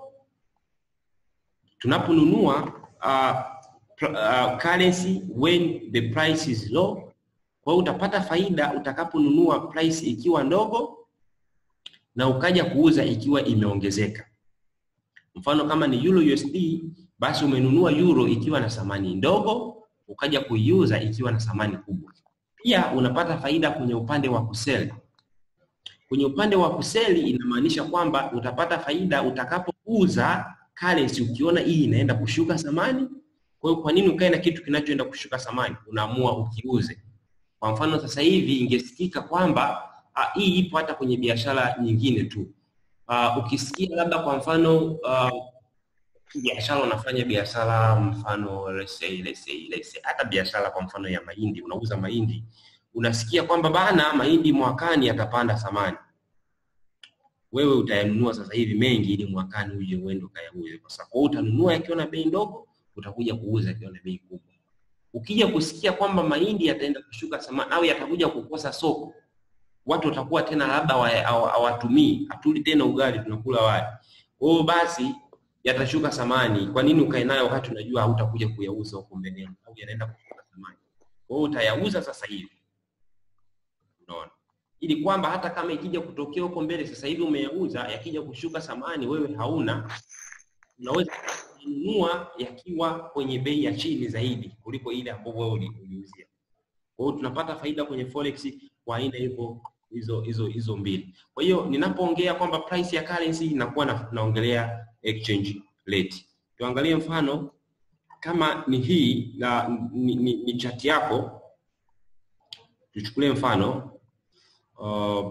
Tunaponunua uh, uh, currency when the price is low. Kwa hiyo utapata faida utakaponunua price ikiwa ndogo na ukaja kuuza ikiwa imeongezeka. Mfano kama ni euro USD, basi umenunua euro ikiwa na thamani ndogo, ukaja kuiuza ikiwa na thamani kubwa. Pia unapata faida kwenye upande wa kuseli. Kwenye upande wa kuseli inamaanisha kwamba utapata faida utakapouza currency ukiona hii inaenda kushuka thamani. Kwa hiyo kwa nini ukae na kitu kinachoenda kushuka thamani? Unaamua ukiuze. Kwa mfano sasa hivi ingesikika kwamba uh, hii ipo hata kwenye biashara nyingine tu. Uh, ukisikia labda kwa mfano uh, biashara unafanya biashara mfano let's say, let's say, let's say, hata biashara kwa mfano ya mahindi, unauza mahindi, unasikia kwamba bana mahindi mwakani yatapanda thamani, wewe utayanunua sasa hivi mengi ili mwakani uje uende ukayauze, kwa sababu utanunua yakiwa na bei ndogo, utakuja kuuza yakiwa na bei kubwa. Ukija kusikia kwamba mahindi yataenda kushuka thamani au yatakuja kukosa soko, watu watakuwa tena labda hawatumii, hatuli tena ugali, tunakula wali. Kwa hiyo basi yatashuka thamani. Kwa nini ukae nayo wakati unajua hautakuja kuyauza huko mbeleni au yanaenda kushuka thamani? Kwa hiyo utayauza sasa hivi, unaona, ili kwamba hata kama ikija kutokea huko mbele, sasa hivi umeyauza, yakija kushuka thamani, wewe hauna, unaweza kununua yakiwa kwenye bei ya chini zaidi kuliko ile ambayo wewe uliuzia. Kwa hiyo tunapata faida kwenye forex kwa aina hivyo hizo hizo hizo mbili. Kwa hiyo ninapoongea kwamba price ya currency inakuwa na, naongelea exchange rate. Tuangalie mfano kama ni hii na ni, ni, ni chart yako, tuchukulie mfano uh,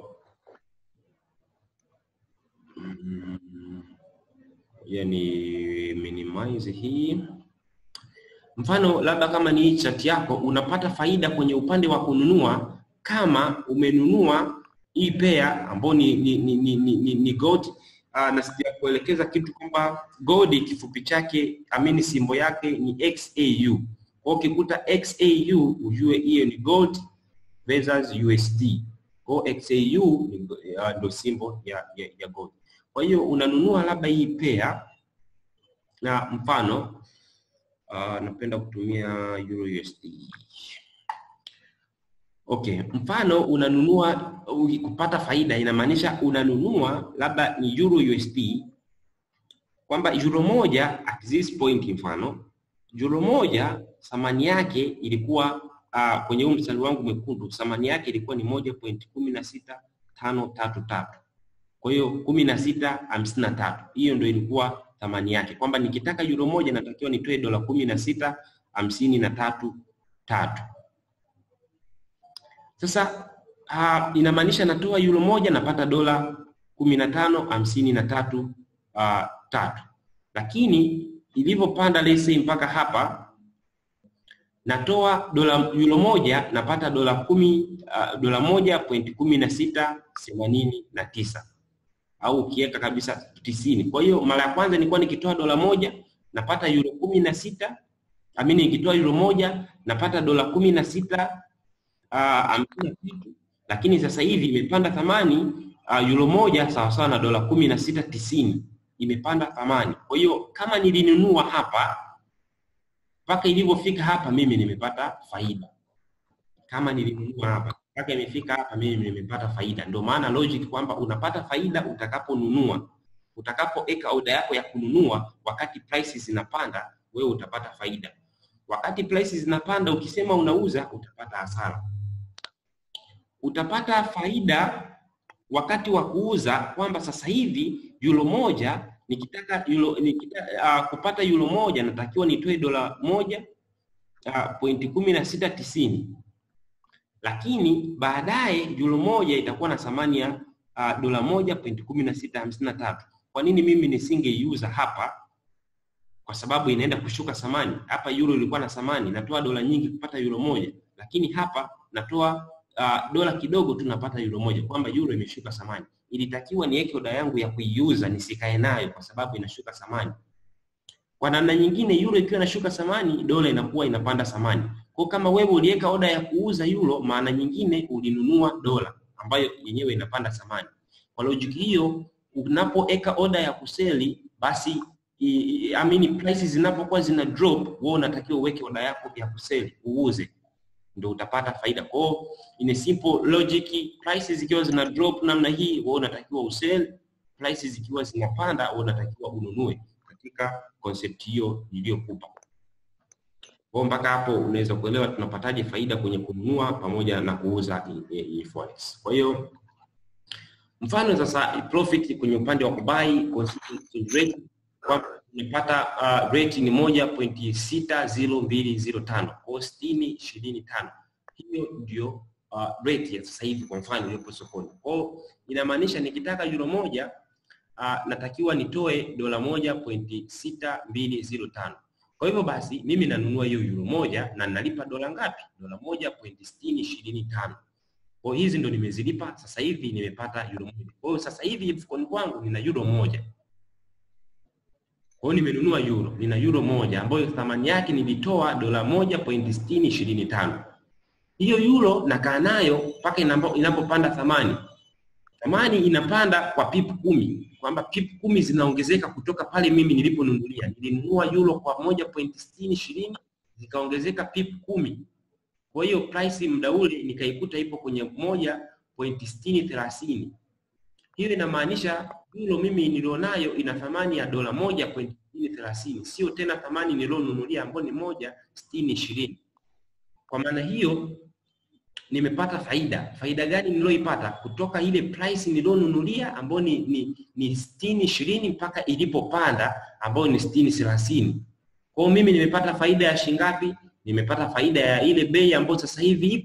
mm, ya ni minimize hii mfano labda kama ni hii chart yako unapata faida kwenye upande wa kununua kama umenunua hii pair ambao ni ni ni, ni, ni, ni, ni gold uh, na sija kuelekeza kitu kwamba gold kifupi chake amini simbo yake ni XAU. Kwa ukikuta XAU ujue hiyo ni gold versus USD. Kwa XAU ni uh, ndo simbo ya, ya, ya gold. Kwa hiyo unanunua labda hii pair na mfano uh, napenda kutumia Euro USD. Okay, mfano unanunua kupata faida inamaanisha unanunua labda ni Euro USD kwamba euro moja at this point, mfano euro moja thamani yake ilikuwa uh, kwenye huu mstari wangu mwekundu thamani yake ilikuwa ni moja point kumi na sita tano tatu tatu. Kwa hiyo kumi na sita hamsini na tatu, hiyo ndio ilikuwa thamani yake, kwamba nikitaka euro moja natakiwa nitoe dola kumi na sita hamsini na tatu tatu. Sasa uh, inamaanisha natoa euro moja napata dola kumi na tano hamsini na tatu uh, tatu, lakini ilivyopanda let's say mpaka hapa natoa dola euro moja napata dola kumi uh, dola moja pointi kumi na sita themanini na tisa au ukiweka kabisa tisini. Kwa hiyo mara ya kwanza nilikuwa nikitoa dola moja napata euro kumi na sita amini, nikitoa euro moja napata dola kumi na sita hamsini na kitu, lakini sasa hivi imepanda thamani uh, euro moja sawasawa na dola kumi na sita tisini imepanda thamani. Kwa hiyo kama nilinunua hapa mpaka ilivyofika hapa, mimi nimepata faida. Kama nilinunua hapa mpaka imefika hapa, mimi nimepata faida. Ndio maana logic kwamba unapata faida utakaponunua, utakapoweka oda yako ya kununua, wakati prices zinapanda, wewe utapata faida. Wakati prices zinapanda, ukisema unauza, utapata hasara. Utapata faida wakati wa kuuza, kwamba sasa hivi euro moja nikitaka euro, nikitaka, uh, kupata euro moja natakiwa nitoe dola moja uh, pointi kumi na sita tisini lakini baadaye euro moja itakuwa na thamani ya uh, dola moja pointi kumi na sita hamsini na tatu. Kwa nini mimi nisingeiuza hapa? Kwa sababu inaenda kushuka thamani. Hapa euro ilikuwa na thamani, natoa dola nyingi kupata euro moja, lakini hapa natoa uh, dola kidogo tu napata euro moja, kwamba euro imeshuka thamani. Ilitakiwa niweke oda yangu ya kuiuza nisikae nayo kwa sababu inashuka thamani. Kwa namna nyingine, euro ikiwa inashuka thamani, dola inakuwa inapanda thamani. Kwa kama wewe uliweka oda ya kuuza euro, maana nyingine ulinunua dola ambayo yenyewe inapanda thamani. Kwa logic hiyo, unapoweka oda ya kuseli, basi I, I mean prices zinapokuwa zina drop, wewe unatakiwa uweke oda yako ya kuseli uuze, ndio utapata faida. Kwa hiyo in simple logic, prices zikiwa zina drop namna hii, wewe unatakiwa usell, prices zikiwa zinapanda, wewe unatakiwa ununue, katika concept hiyo niliyokupa. Kwa mpaka hapo unaweza kuelewa tunapataje faida kwenye kununua pamoja na kuuza forex. Kwa hiyo mfano sasa profit kwenye upande wa kubai consistent rate kwamba unapata uh, rate ni moja pointi sita zero mbili zero tano kwa sitini ishirini tano. Hiyo ndio uh, rate ya sasa hivi kwa mfano iliyopo sokoni. Kwa hiyo inamaanisha nikitaka euro moja uh, natakiwa nitoe dola moja pointi sita mbili zero tano. Kwa hivyo basi mimi nanunua hiyo euro moja na nalipa dola ngapi? Dola moja pointi sitini ishirini tano. Kwa hizi ndo nimezilipa sasa hivi nimepata euro moja. Kwa hiyo sasa hivi mfukoni kwangu nina euro moja. Kwa hiyo nimenunua euro, nina euro moja ambayo thamani yake nilitoa dola moja pointi sitini ishirini tano. Hiyo euro nakaa nayo mpaka inapopanda thamani. Thamani inapanda kwa pip kumi, kwamba pip kumi zinaongezeka kutoka pale mimi niliponunulia. Nilinunua euro kwa moja pointi sitini ishirini zikaongezeka pip kumi. Kwa hiyo price muda ule nikaikuta ipo kwenye moja pointi sitini thelathini. Hiyo inamaanisha euro mimi nilionayo ina thamani ya dola moja pointi sitini thelathini, sio tena thamani nilionunulia ambayo ni moja sitini ishirini. Kwa maana hiyo nimepata faida. Faida gani nilioipata? Kutoka ile price nilionunulia ambayo ni, ni, ni sitini ishirini mpaka ilipopanda ambayo ni sitini thelathini. Kwa hiyo mimi nimepata faida ya shingapi? Nimepata faida ya ile bei ambayo sasa hivi ipo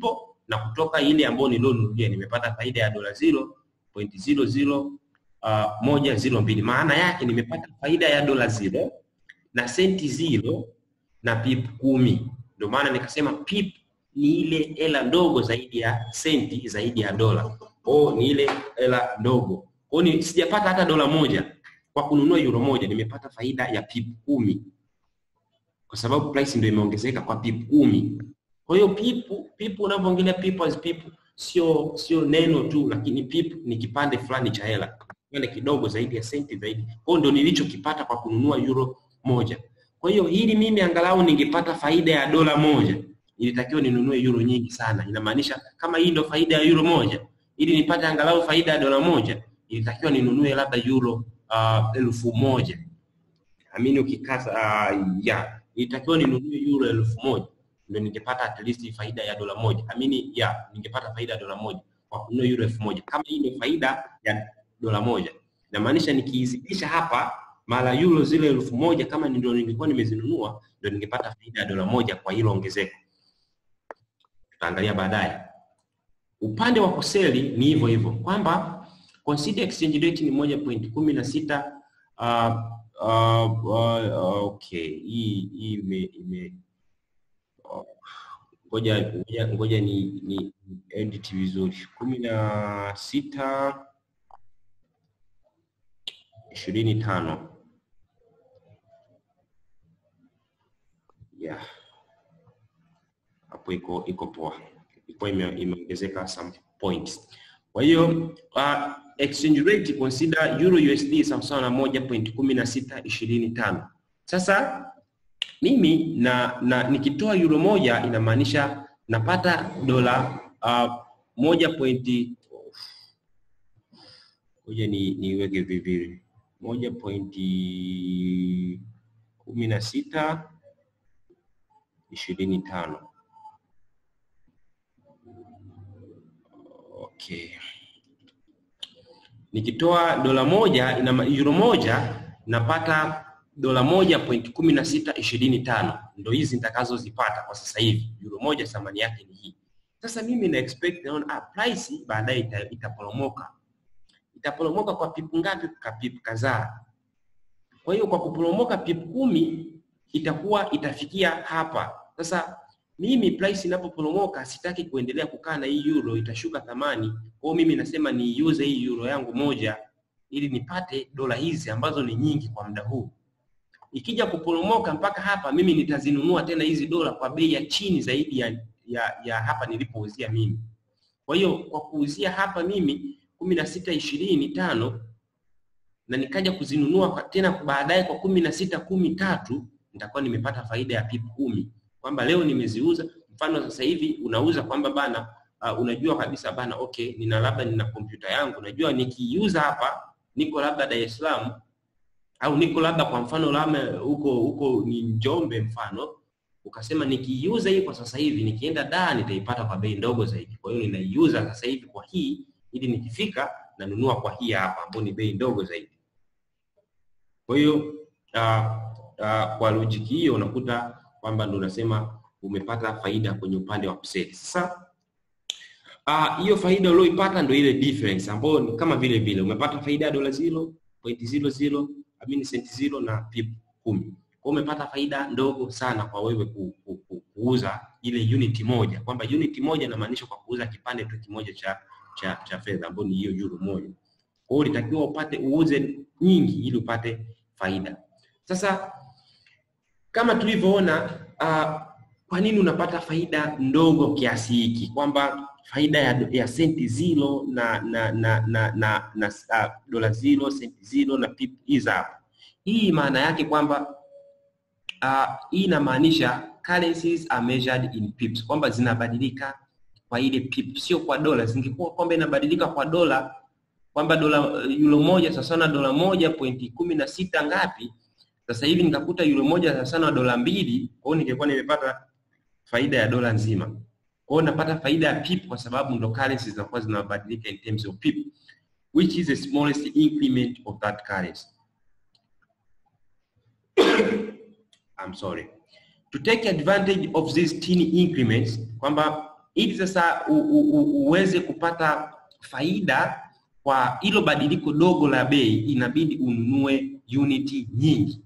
na kutoka ile ambayo nilionunulia nimepata faida ya dola 0.00 uh, moja zero mbili. Maana yake nimepata faida ya dola zero na senti zero na pip kumi. Ndio maana nikasema pip ni ile hela ndogo zaidi ya senti zaidi ya dola. Kwa ni ile hela ndogo. Kwa ni sijapata hata dola moja kwa kununua euro moja, nimepata faida ya pip kumi kwa sababu price ndio imeongezeka kwa pip kumi. Kwa hiyo pip pip, unapoongelea pip as pip, sio sio neno tu, lakini pip ni kipande fulani cha hela, kipande kidogo zaidi ya senti zaidi. Kwa hiyo ndio nilichokipata kwa kununua euro moja. Kwa hiyo hili mimi angalau ningepata faida ya dola moja, ilitakiwa ninunue euro nyingi sana. Inamaanisha kama hii ndio faida ya euro moja, ili nipate angalau faida ya dola moja, ilitakiwa ninunue labda euro uh, elfu moja amini ukikasa uh, ya ilitakiwa ninunue euro elfu moja ndio ningepata at least faida ya dola moja. Amini ya ningepata faida ya dola moja kwa kununua euro elfu moja kama hii ndio faida ya dola moja. Inamaanisha nikiizidisha hapa mara euro zile elfu moja kama ndio ningekuwa nimezinunua ndio ningepata faida ya dola moja kwa hilo ongezeko. Tutaangalia baadaye. Upande wa kuseli ni hivyo hivyo kwamba consider exchange rate ni moja point kumi na sita uh, uh, uh, okay hii hii ime ime ngoja ngoja ngoja ni ni edit vizuri kumi na sita ishirini tano yeah hapo iko iko poa ilikuwa imeongezeka some points kwa hiyo uh, exchange rate consider euro USD sawasawa na moja point kumi na sita ishirini tano. Sasa mimi na, na nikitoa euro moja inamaanisha napata dola uh, moja pointi ngoja ni niweke vivili moja pointi kumi na sita ishirini tano. Okay. Nikitoa dola moja ina euro moja napata dola moja point kumi na sita ishirini tano ndo hizi nitakazozipata kwa sasa hivi. Euro moja thamani yake ni hii. Sasa mimi na expect naona ah, price baadaye ita, itaporomoka itaporomoka kwa pipu ngapi? Kwa pipu kadhaa. Kwa hiyo kwa kuporomoka pipu kumi itakuwa itafikia hapa. Sasa mimi price inapoporomoka sitaki kuendelea kukaa na hii euro, itashuka thamani. Kwa hiyo mimi nasema niiuze hii euro yangu moja ili nipate dola hizi ambazo ni nyingi kwa muda huu. Ikija kuporomoka mpaka hapa, mimi nitazinunua tena hizi dola kwa bei ya chini zaidi ya, ya, ya hapa nilipouzia mimi. Kwa hiyo kwa kuuzia hapa mimi kumi na sita ishirini tano na nikaja kuzinunua tena baadaye kwa kumi na sita kumi tatu nitakuwa nimepata faida ya pip kumi kwamba leo nimeziuza. Mfano sasa hivi unauza kwamba bana, uh, unajua kabisa bana, okay, nina labda nina kompyuta yangu, najua nikiiuza hapa, niko labda Dar es Salaam au niko labda kwa mfano labda huko huko ni Njombe mfano, ukasema nikiiuza hii kwa sasa hivi, nikienda Dar nitaipata kwa bei ndogo zaidi. Kwa hiyo ninaiuza sasa hivi kwa hii, ili nikifika nanunua kwa hii hapa, ambayo ni bei ndogo zaidi. Kwa hiyo uh, uh, kwa logic hiyo unakuta kwamba ndo unasema umepata faida kwenye upande wa kuseli. Sasa hiyo uh, faida ulioipata ndo ile difference ambayo ni kama vile vile umepata faida ya dola 0.00 amini senti zero na pip kumi. Kwa umepata faida ndogo sana kwa wewe ku, ku, ku, kuuza ile unit moja, kwamba unit moja inamaanisha kwa kuuza kipande tu kimoja cha cha, cha fedha ambayo ni hiyo euro moja. Kwa hiyo ulitakiwa upate uuze nyingi ili upate faida. Sasa kama tulivyoona uh, kwa nini unapata faida ndogo kiasi hiki, kwamba faida ya, ya senti zero na na na na, na, na uh, dola zero senti zero na pip hizi hapa. Hii maana yake kwamba uh, hii inamaanisha currencies are measured in pips, kwamba zinabadilika kwa ile pip, sio kwa dola. Zingekuwa kwamba inabadilika kwa dola, kwamba dola euro moja sasa na dola moja pointi kumi na sita ngapi sasa hivi nikakuta euro moja sasa sana dola mbili, kwa hiyo ningekuwa nimepata faida ya dola nzima. Kwa hiyo napata faida ya pip kwa sababu ndo currencies zinakuwa zinabadilika in terms of pip which is the smallest increment of that currency. I'm sorry. To take advantage of these tiny increments kwamba ili sasa u, u, u, uweze kupata faida kwa hilo badiliko dogo la bei, inabidi ununue uniti nyingi.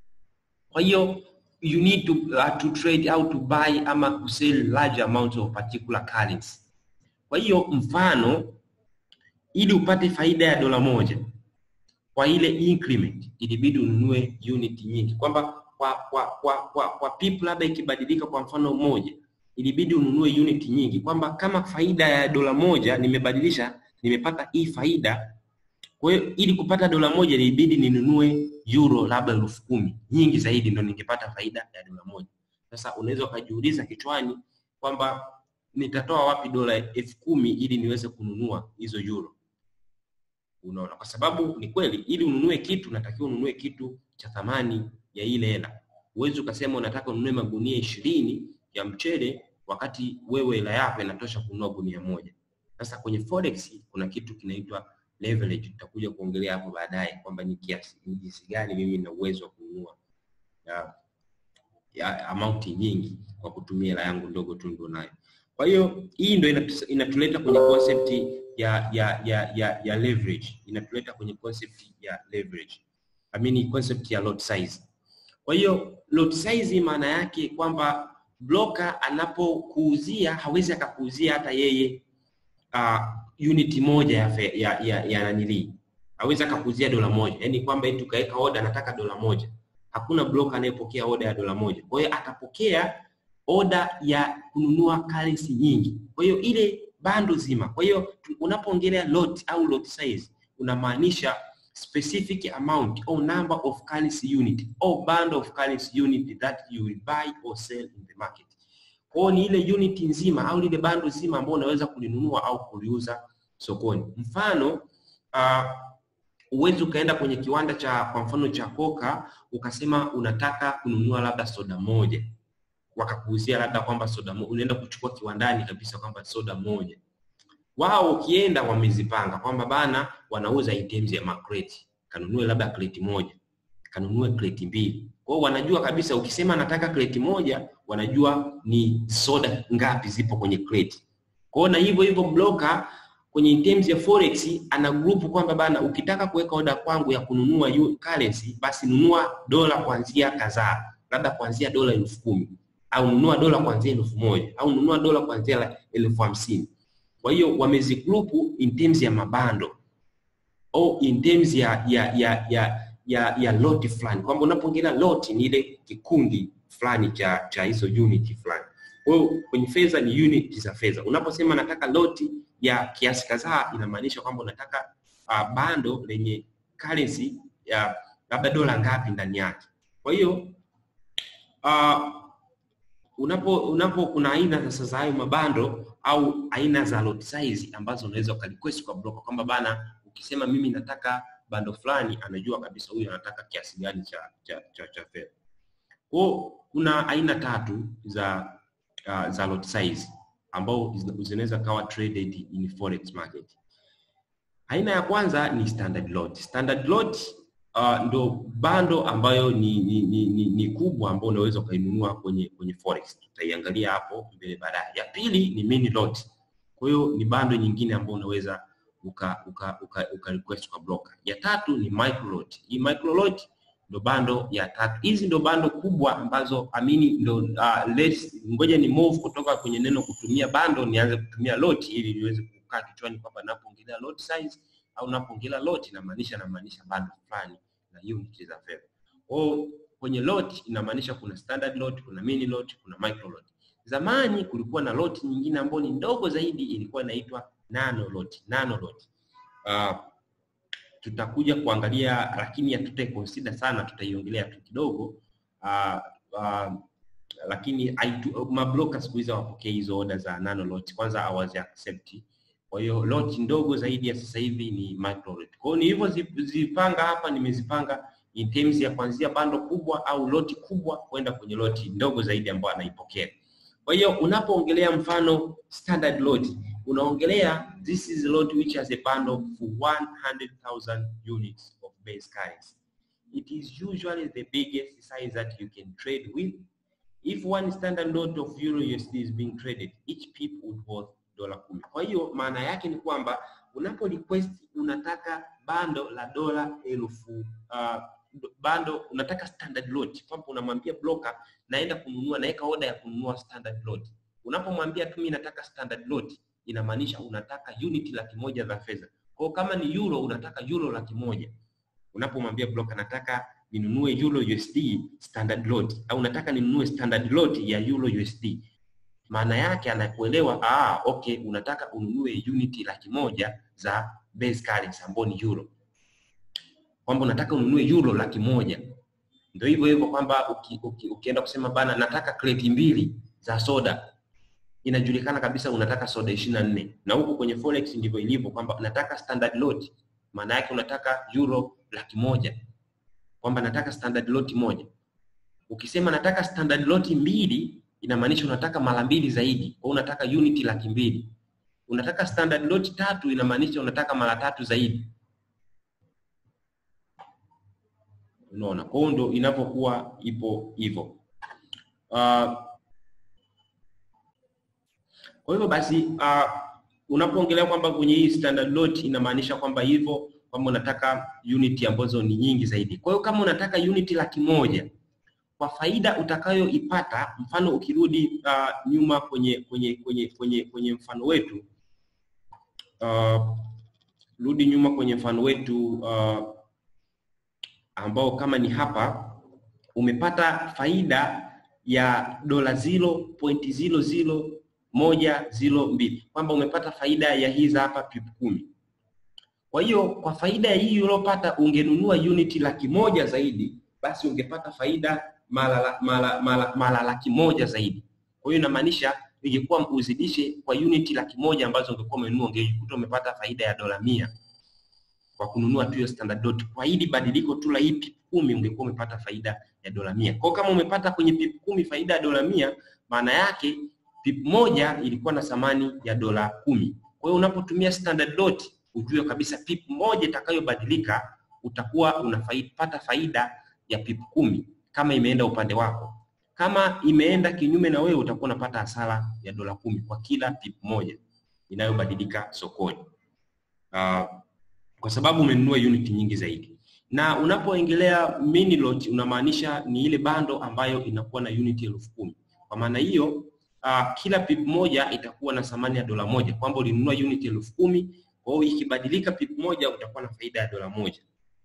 Kwa hiyo you need to, uh, to trade au to buy ama kusell large amount of particular currency. Kwa hiyo mfano, ili upate faida ya dola moja kwa ile increment, ilibidi ununue unit nyingi, kwamba kwa kwa kwa kwa, kwa pip labda ikibadilika kwa mfano moja, ilibidi ununue unit nyingi, kwamba kama faida ya dola moja nimebadilisha, nimepata hii faida. Kwa hiyo ili kupata dola moja ilibidi ninunue euro labda elfu kumi nyingi zaidi, ndo ningepata faida ya dola moja. Sasa unaweza ukajiuliza kichwani kwamba nitatoa wapi dola elfu kumi ili niweze kununua hizo euro? Unaona, kwa sababu ni kweli, ili ununue kitu unatakiwa ununue kitu cha thamani ya ile hela. Huwezi ukasema unataka ununue magunia ishirini ya mchele wakati wewe hela yako inatosha kununua gunia moja. Sasa kwenye forex kuna kitu kinaitwa leverage, tutakuja kuongelea hapo baadaye kwamba ni kiasi ni jinsi gani mimi nina uwezo wa kununua ya, ya amount nyingi kwa kutumia hela yangu ndogo tu ndio nayo. Kwa hiyo hii ndio inatu- inatuleta kwenye concept ya ya ya ya, ya leverage, inatuleta kwenye concept ya leverage. I mean concept ya lot size. Kwa hiyo lot size maana yake kwamba broker anapokuuzia hawezi akakuuzia hata yeye uh, unit moja ya fe, ya ya, ya nanili hawezi akakuuzia dola moja, yaani kwamba eti ukaweka order nataka dola moja. Hakuna broker anayepokea order ya dola moja. Kwa hiyo atapokea order ya kununua currency nyingi. Kwa hiyo ile bando zima. Kwa hiyo tu- unapoongelea lot au lot size unamaanisha specific amount or number of currency unit or band of currency unit that you will buy or sell in the market. Kwa hiyo ni ile unit nzima au lile bando zima ambao unaweza kulinunua au kuliuza sokoni. Mfano uh, uwezi ukaenda kwenye kiwanda cha kwa mfano cha Coca ukasema unataka kununua labda soda moja wakakuuzia labda kwamba soda moja, unaenda kuchukua kiwandani kabisa kwamba soda moja. Wao ukienda wamezipanga kwamba bana, wanauza items ya makreti, kanunue labda kreti moja, kanunue kreti mbili. Kwa hiyo wanajua kabisa, ukisema nataka kreti moja, wanajua ni soda ngapi zipo kwenye kreti. Kwa hiyo na hivyo hivyo broker kwenye terms ya forex ana group kwamba bana, ukitaka kuweka order kwangu ya kununua yu- currency, basi nunua dola kuanzia kadhaa, labda kuanzia dola elfu kumi au nunua dola kuanzia elfu moja au nunua dola kuanzia la- elfu hamsini. Kwa hiyo wamezigrupu in terms ya mabando au in terms ya ya ya ya ya, ya lot fulani, kwamba unapoongelea lot ni ile kikundi fulani cha cha hizo unit fulani. Kwa hiyo kwenye fedha ni unit za fedha. Unaposema nataka loti ya kiasi kadhaa, inamaanisha kwamba unataka uh, bando lenye currency ya labda dola ngapi ndani yake. Kwa hiyo uh, unapo unapo kuna aina sasa za hayo mabando au aina za lot size ambazo unaweza ukarequest kwa broker kwamba bana, ukisema mimi nataka bando fulani, anajua kabisa huyu anataka kiasi gani cha cha cha, cha fedha. Kwa hiyo kuna aina tatu za uh, za lot size ambao zina- zinaweza kawa traded in forex market. Aina ya kwanza ni standard lot. Standard lot uh, ndo bando ambayo ni, ni, ni, ni, ni kubwa ambayo unaweza ukainunua kwenye kwenye forex. Tutaiangalia hapo mbele baadaye. Ya pili ni mini lot. Kwa hiyo ni bando nyingine ambayo unaweza uka, uka, uka, uka request kwa broker. Ya tatu ni micro lot. Hii micro lot ndo bando ya tatu. Hizi ndo bando kubwa ambazo amini ndo uh, let's, ngoja ni move kutoka kwenye neno kutumia bando nianze kutumia lot ili niweze kukaa kichwani kwamba napoongelea lot size au napoongelea lot inamaanisha namaanisha bando fulani na unit za fedha. Kwa hiyo kwenye lot inamaanisha kuna standard lot, kuna mini lot, kuna micro lot. Zamani kulikuwa na lot nyingine ambayo ni ndogo zaidi ilikuwa inaitwa nano lot. Nano lot. Uh, tutakuja kuangalia lakini hatutai consider sana, tutaiongelea tu kidogo uh, uh, lakini haitu- mabroker siku hizi hawapokei hizo order za nano lot, kwanza hawazi accept. Kwa hiyo lot ndogo zaidi ya sasa hivi ni micro lot. Kwa hiyo nilivyozipanga hapa, nimezipanga in terms ya kuanzia bando kubwa au loti kubwa kwenda kwenye loti ndogo zaidi ambayo anaipokea. Kwa hiyo unapoongelea mfano standard lot, unaongelea this is a lot which has a bundle for 100,000 units of base currency. It is usually the biggest size that you can trade with. if one standard lot of euro USD is being traded each pip would worth dola kumi. Kwa hiyo maana yake ni kwamba unapo request unataka bando la dola elfu uh, bando unataka standard lot, kwamba unamwambia broker naenda kununua, naweka order ya kununua standard lot. Unapomwambia tu mimi nataka standard lot, inamaanisha unataka unit laki moja za fedha. Kwa hiyo kama ni euro unataka euro laki moja. Unapomwambia broker nataka ninunue euro USD standard lot au nataka ninunue standard lot ya euro USD, maana yake anakuelewa, ah, okay, unataka ununue unit laki moja za base currency ambayo ni euro, kwamba unataka ununue euro laki moja. Ndio hivyo hivyo kwamba uki, uki, ukienda kusema bana, nataka kreti mbili za soda, inajulikana kabisa unataka soda ishirini na nne na huku kwenye forex ndivyo ilivyo kwamba nataka standard lot, maana yake unataka euro laki moja, kwamba nataka standard lot moja. Ukisema nataka standard lot mbili, inamaanisha unataka mara mbili zaidi, kwa unataka unit laki mbili. Unataka standard lot tatu, inamaanisha unataka mara tatu zaidi. Unaona, kwa hiyo ndo inapokuwa ipo hivyo. Uh, kwa hivyo basi uh, unapoongelea kwamba kwenye hii standard lot inamaanisha kwamba hivyo kwamba unataka unit ambazo ni nyingi zaidi. Kwa hiyo kama unataka unit laki moja kwa faida utakayoipata, mfano ukirudi uh, nyuma kwenye kwenye kwenye kwenye kwenye mfano wetu uh, rudi nyuma kwenye mfano wetu uh, ambao kama ni hapa umepata faida ya dola 0.00 kwamba umepata faida ya hizi hapa pip kumi. Kwa hiyo kwa faida hii uliopata ungenunua unit laki moja zaidi, basi ungepata faida mara mara mara mara laki moja zaidi. Kwa hiyo inamaanisha ingekuwa uzidishe kwa unit laki moja ambazo ungekuwa umenunua, ungekuta umepata faida ya dola mia kwa kununua tu hiyo standard lot. Kwa hili badiliko tu la hii pip kumi ungekuwa umepata faida ya dola mia. Kwa kama umepata kwenye pip kumi faida ya dola mia, maana yake pip moja ilikuwa na thamani ya dola kumi. Kwa hiyo unapotumia standard lot ujue kabisa pip moja itakayobadilika utakuwa unapata faida ya pip kumi kama imeenda upande wako. Kama imeenda kinyume na wewe utakuwa unapata hasara ya dola kumi kwa kila pip moja inayobadilika sokoni. Uh, kwa sababu umenunua unit nyingi zaidi. Na unapoongelea mini lot unamaanisha ni ile bando ambayo inakuwa na unit elfu kumi. Kwa maana hiyo uh, kila pip moja itakuwa na thamani ya dola moja, kwamba ulinunua unit elfu kumi. Kwa hiyo ikibadilika pip moja utakuwa na faida ya dola moja.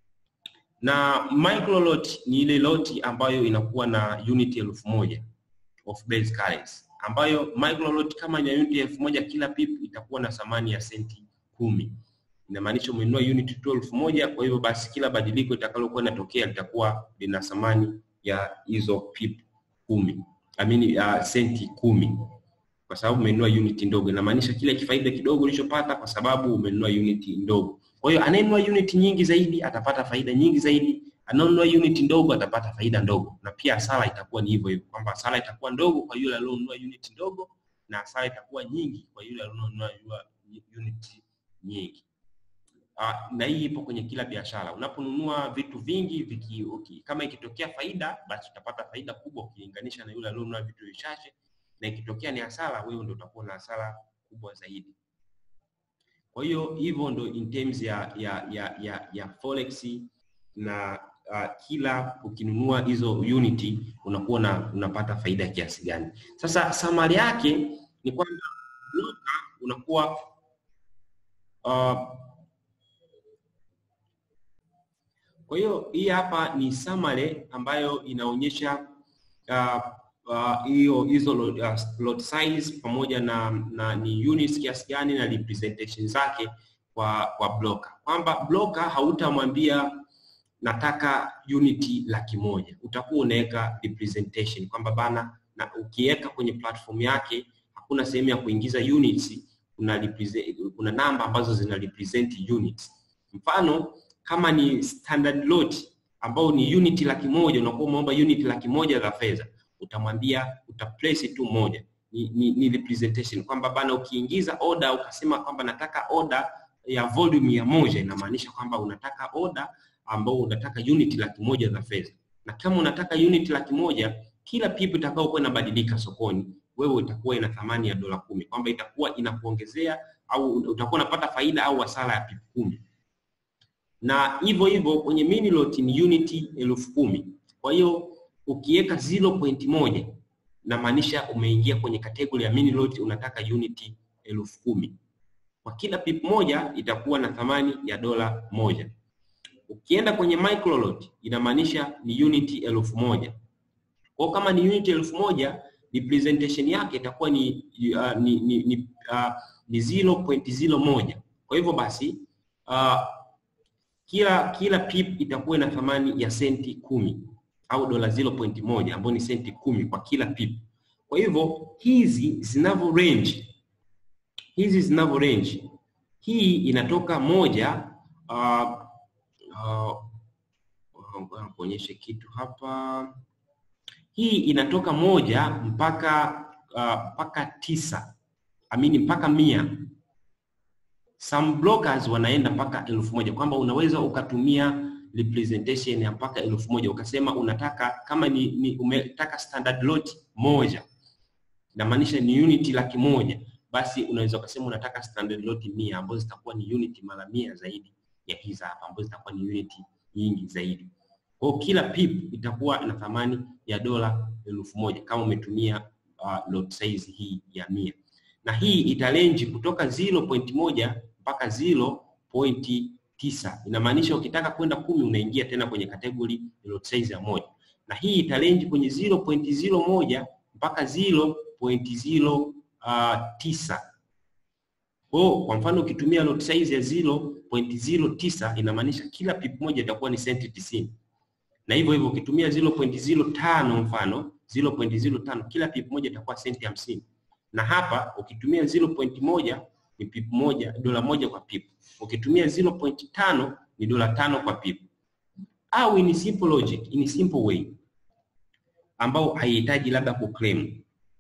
Na micro lot ni ile lot ambayo inakuwa na unit elfu moja of base currency, ambayo micro lot kama ina unit elfu moja kila pip itakuwa na thamani ya senti kumi inamaanisha umenunua unit tu elfu moja. Kwa hivyo basi kila badiliko itakalokuwa inatokea litakuwa lina thamani ya hizo pip kumi, I mean, uh, senti kumi kwa sababu umenunua unit ndogo. Inamaanisha kile kifaida kidogo ulichopata kwa sababu umenunua unit ndogo. Kwa hiyo anayenunua unit nyingi zaidi atapata faida nyingi zaidi, anayenunua unit ndogo atapata faida ndogo, na pia hasara itakuwa ni hivyo hivyo, kwamba hasara itakuwa ndogo kwa yule aliyonunua unit ndogo na hasara itakuwa nyingi kwa yule aliyonunua unit nyingi. Uh, na hii ipo kwenye kila biashara. Unaponunua vitu vingi viki, okay, kama ikitokea faida basi utapata faida kubwa ukilinganisha na yule aliyonunua vitu vichache, na ikitokea ni hasara, wewe ndio utakuwa na hasara kubwa zaidi. Kwa hiyo hivyo ndo in terms ya ya ya ya, ya forex na uh, kila ukinunua hizo unit unakuwa na unapata faida kiasi gani. Sasa samari yake ni kwamba unakuwa uh, Kwa hiyo hii hapa ni summary ambayo inaonyesha hiyo uh, uh, hizo lot, uh, lot size pamoja na, na ni units kiasi gani na representation zake kwa kwa broker, kwamba broker hautamwambia nataka unit laki moja, utakuwa unaweka representation kwamba bana, na ukiweka kwenye platform yake hakuna sehemu ya kuingiza units, kuna represent, kuna namba ambazo zina represent units. Mfano kama ni standard lot ambao ni unit laki moja, unakuwa umeomba unit laki moja za fedha, utamwambia uta place tu moja, ni, ni, ni representation kwamba bana, ukiingiza order ukasema kwamba nataka order ya volume ya moja, inamaanisha kwamba unataka order ambao unataka unit laki moja za fedha, na kama unataka unit laki moja kila pip itakayokuwa inabadilika sokoni, wewe itakuwa ina thamani ya dola kumi, kwamba itakuwa inakuongezea au utakuwa unapata faida au hasara ya pip kumi. Na hivyo hivyo kwenye mini lot ni unit elfu kumi. Kwa hiyo ukiweka 0.1 inamaanisha umeingia kwenye kategori ya mini lot, unataka unit elfu kumi. Kwa kila pip moja itakuwa na thamani ya dola moja. Ukienda kwenye micro lot inamaanisha ni unit elfu moja. Kwa kama ni unit elfu moja representation yake itakuwa ni uh, ni ni, ni, uh, ni 0.01. Kwa hivyo basi uh, kila kila pip itakuwa na thamani ya senti kumi au dola 0.1 ambayo ni senti kumi kwa kila pip. Kwa hivyo hizi zinavyo range hizi zinavyo range, hii inatoka moja uh, uh, kuonyeshe kitu hapa. Hii inatoka moja mpaka uh, mpaka tisa amini mpaka mia. Some brokers wanaenda mpaka elfu moja kwamba unaweza ukatumia representation ya mpaka elfu moja ukasema unataka kama ni, ni umetaka standard lot moja inamaanisha ni unit laki moja basi unaweza ukasema unataka standard lot mia ambazo zitakuwa ni unit mara mia zaidi ya hizi hapa ambazo zitakuwa ni unit nyingi zaidi. Kwa hiyo kila pip itakuwa na thamani ya dola elfu moja kama umetumia uh, lot size hii ya mia, na hii italenji kutoka 0.1 mpaka 0.9. Inamaanisha ukitaka kwenda kumi unaingia tena kwenye kategori lot size ya moja, na hii italenji kwenye 0.01 mpaka 0.0 Uh, tisa. Kwa kwa mfano ukitumia lot size ya 0.09 inamaanisha kila pip moja itakuwa ni senti tisini, na hivyo hivyo ukitumia 0.05 mfano 0.05 kila pip moja itakuwa senti hamsini, na hapa ukitumia 0.1 ni pip moja dola moja kwa pip, ukitumia 0.5 ni dola tano kwa pip, au in simple logic, in simple way ambao haihitaji labda kuclaim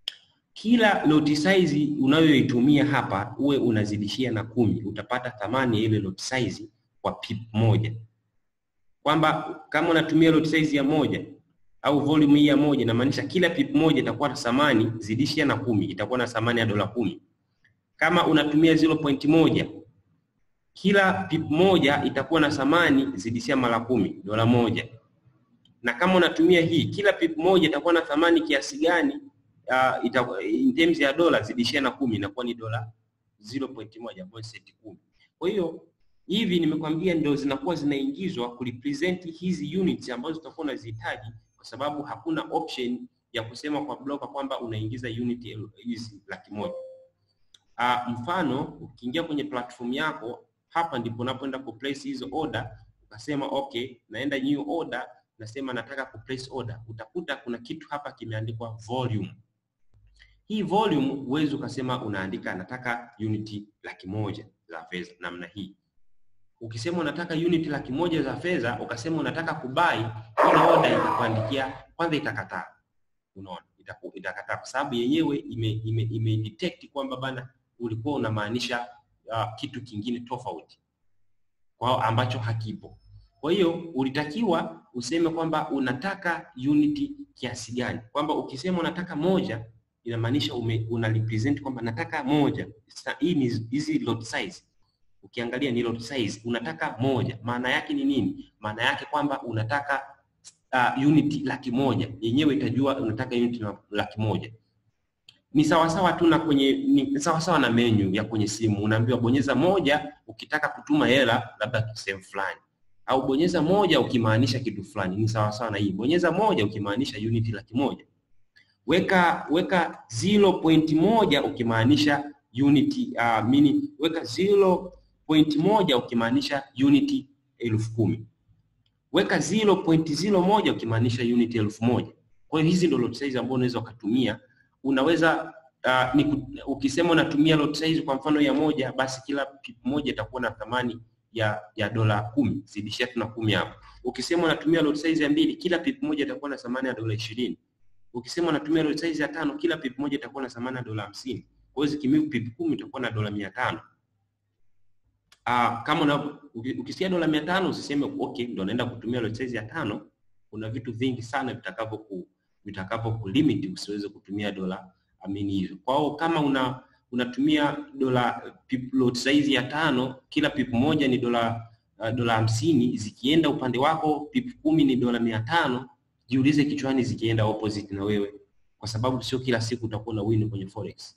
kila lot size unayoitumia hapa uwe unazidishia na kumi, utapata thamani ya ile lot size kwa pip moja, kwamba kama unatumia lot size ya moja au volume hii ya moja, inamaanisha kila pip moja itakuwa na thamani zidishia na kumi, itakuwa na thamani ya dola kumi. Kama unatumia 0.1 kila pip moja itakuwa na thamani zidishia mara kumi, dola moja. Na kama unatumia hii kila pip moja itakuwa na thamani kiasi gani? Uh, ita, in terms ya dola zidishia na kumi inakuwa ni dola 0.1 ambayo senti kumi. Kwa hiyo hivi nimekwambia ndio zinakuwa zinaingizwa kurepresent hizi units ambazo zitakuwa unazihitaji, kwa sababu hakuna option ya kusema kwa broker kwamba unaingiza unit hizi laki moja. Uh, mfano ukiingia kwenye platform yako hapa ndipo unapoenda ku place hizo order, ukasema okay, naenda new order, nasema nataka ku place order, utakuta kuna kitu hapa kimeandikwa volume hii volume huwezi ukasema unaandika nataka unit laki moja za fedha namna hii. Ukisema unataka unit laki moja za fedha ukasema unataka kubai, ile order itakuandikia kwanza, itakataa. Unaona, itakataa kwa sababu yenyewe ime, ime, ime detect kwamba bana ulikuwa unamaanisha uh, kitu kingine tofauti kwa ambacho hakipo. Kwa hiyo ulitakiwa useme kwamba unataka unit kiasi gani, kwamba ukisema unataka moja inamaanisha una represent kwamba nataka moja. Hii ni hizi lot size, ukiangalia ni lot size, unataka moja. Maana yake ni nini? Maana yake kwamba unataka uh, unit laki moja, yenyewe itajua unataka unit laki moja. Ni sawasawa tu na kwenye ni sawasawa na menu ya kwenye simu, unaambiwa bonyeza moja ukitaka kutuma hela labda sehemu fulani, au bonyeza moja ukimaanisha kitu fulani. Ni sawasawa na hii, bonyeza moja ukimaanisha unit laki moja weka weka 0.1 ukimaanisha unit uh, mini weka 0.1 ukimaanisha unit elfu kumi weka 0.01 ukimaanisha unit elfu moja Kwa hiyo hizi ndio lot size ambazo unaweza ukatumia. Unaweza uh, ni, ukisema unatumia lot size kwa mfano ya moja, basi kila pip moja itakuwa na thamani ya ya dola kumi, zidishia tuna kumi hapo. Ukisema unatumia lot size ya mbili, kila pip moja itakuwa na thamani ya dola ishirini. Ukisema unatumia lot size ya tano, kila pip moja itakuwa na thamani ya dola hamsini. Kwa hiyo zikimove pip kumi itakuwa na dola mia tano. Uh, kama una, ukisikia dola mia tano usiseme okay, ndo naenda kutumia lot size ya tano. Kuna vitu vingi sana vitakavyo ku, vitakapo kulimit usiweze kutumia dola amini hizo. Kwa hiyo kama una unatumia dola pip lot size ya tano, kila pip moja ni dola uh, dola hamsini, zikienda upande wako pip kumi ni dola mia tano, jiulize kichwani zikienda opposite na wewe, kwa sababu sio kila siku utakuwa na win kwenye forex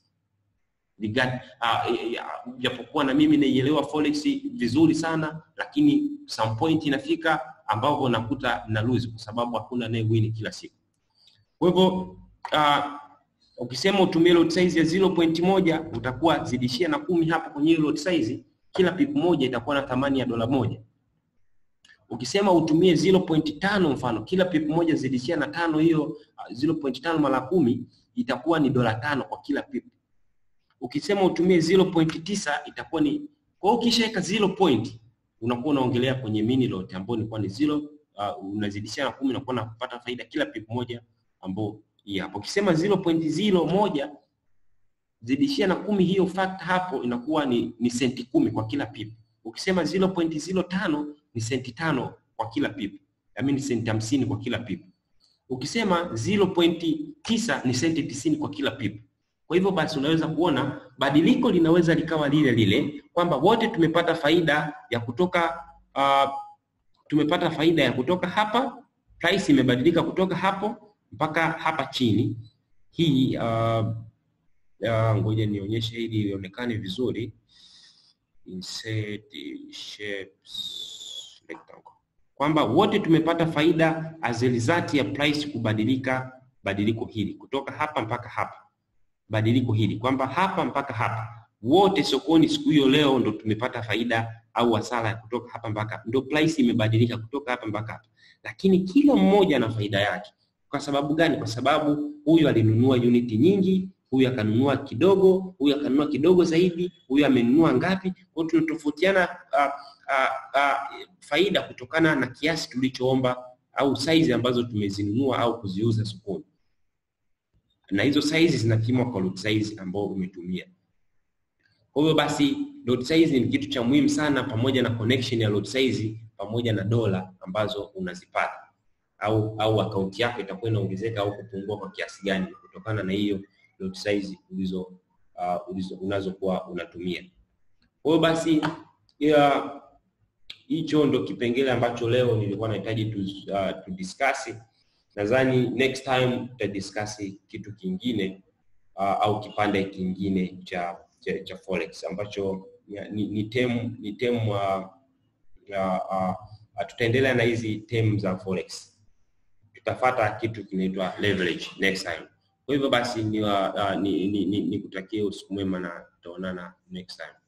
japokuwa uh, na mimi naielewa forex vizuri sana, lakini some point inafika ambapo nakuta na lose kwa sababu hakuna naye win kila siku. Kwa hivyo uh, ukisema utumie lot size ya 0.1 utakuwa zidishia na kumi hapo kwenye hiyo lot size, kila pip moja itakuwa na thamani ya dola moja. Ukisema utumie 0.5 mfano, kila pip moja zidishia na tano, hiyo uh, 0.5 mara kumi itakuwa ni dola tano kwa kila pip ukisema utumie 0.9 itakuwa ni kwa hiyo ukishaweka 0 point unakuwa unaongelea kwenye mini lot ambayo ni kwa ni 0 uh, unazidishia na 10 unakuwa unapata faida kila pip moja ambao hii hapo. Ukisema 0.01 zidishia na kumi hiyo fact hapo inakuwa ni, ni senti kumi kwa kila pip. Ukisema 0.05 ni senti tano kwa kila pip. I mean senti hamsini kwa kila pip. Ukisema 0.9 ni senti tisini kwa kila pip. Kwa hivyo basi unaweza kuona badiliko linaweza likawa lile lile kwamba wote tumepata faida ya kutoka uh, tumepata faida ya kutoka hapa, price imebadilika kutoka hapo mpaka hapa chini. Hii uh, uh, ngoja nionyeshe ili ionekane vizuri. Insert shapes rectangle, kwamba wote tumepata faida as a result ya price kubadilika, badiliko hili kutoka hapa mpaka hapa badiliko hili kwamba hapa mpaka hapa wote sokoni siku hiyo leo ndo tumepata faida au hasara ya kutoka hapa mpaka ndo price imebadilika kutoka hapa mpaka hapa, lakini kila mmoja na faida yake. Kwa sababu gani? Kwa sababu huyu alinunua uniti nyingi, huyu akanunua kidogo, huyu akanunua kidogo zaidi, huyu amenunua ngapi. Kwa hiyo tunatofautiana uh, uh, uh, faida kutokana na kiasi tulichoomba au size ambazo tumezinunua au kuziuza sokoni na hizo size zinapimwa kwa lot size ambao umetumia. Kwa hiyo basi lot size ni kitu cha muhimu sana, pamoja na connection ya lot size pamoja na dola ambazo unazipata, au au akaunti yako itakuwa inaongezeka au kupungua kwa kiasi gani kutokana na hiyo lot size ulizo uh, ulizo unazokuwa unatumia. Kwa hiyo basi ya hicho ndo kipengele ambacho leo nilikuwa nahitaji tu, uh, tu discuss nadhani next time tutadiscuss kitu kingine uh, au kipande kingine cha cha, cha forex ambacho ni, ni term ni term uh, uh, uh, tutaendelea na hizi term za forex, tutafata kitu kinaitwa leverage next time. Kwa hivyo basi ni, uh, ni, ni, ni, ni kutakia usiku mwema na tutaonana next time.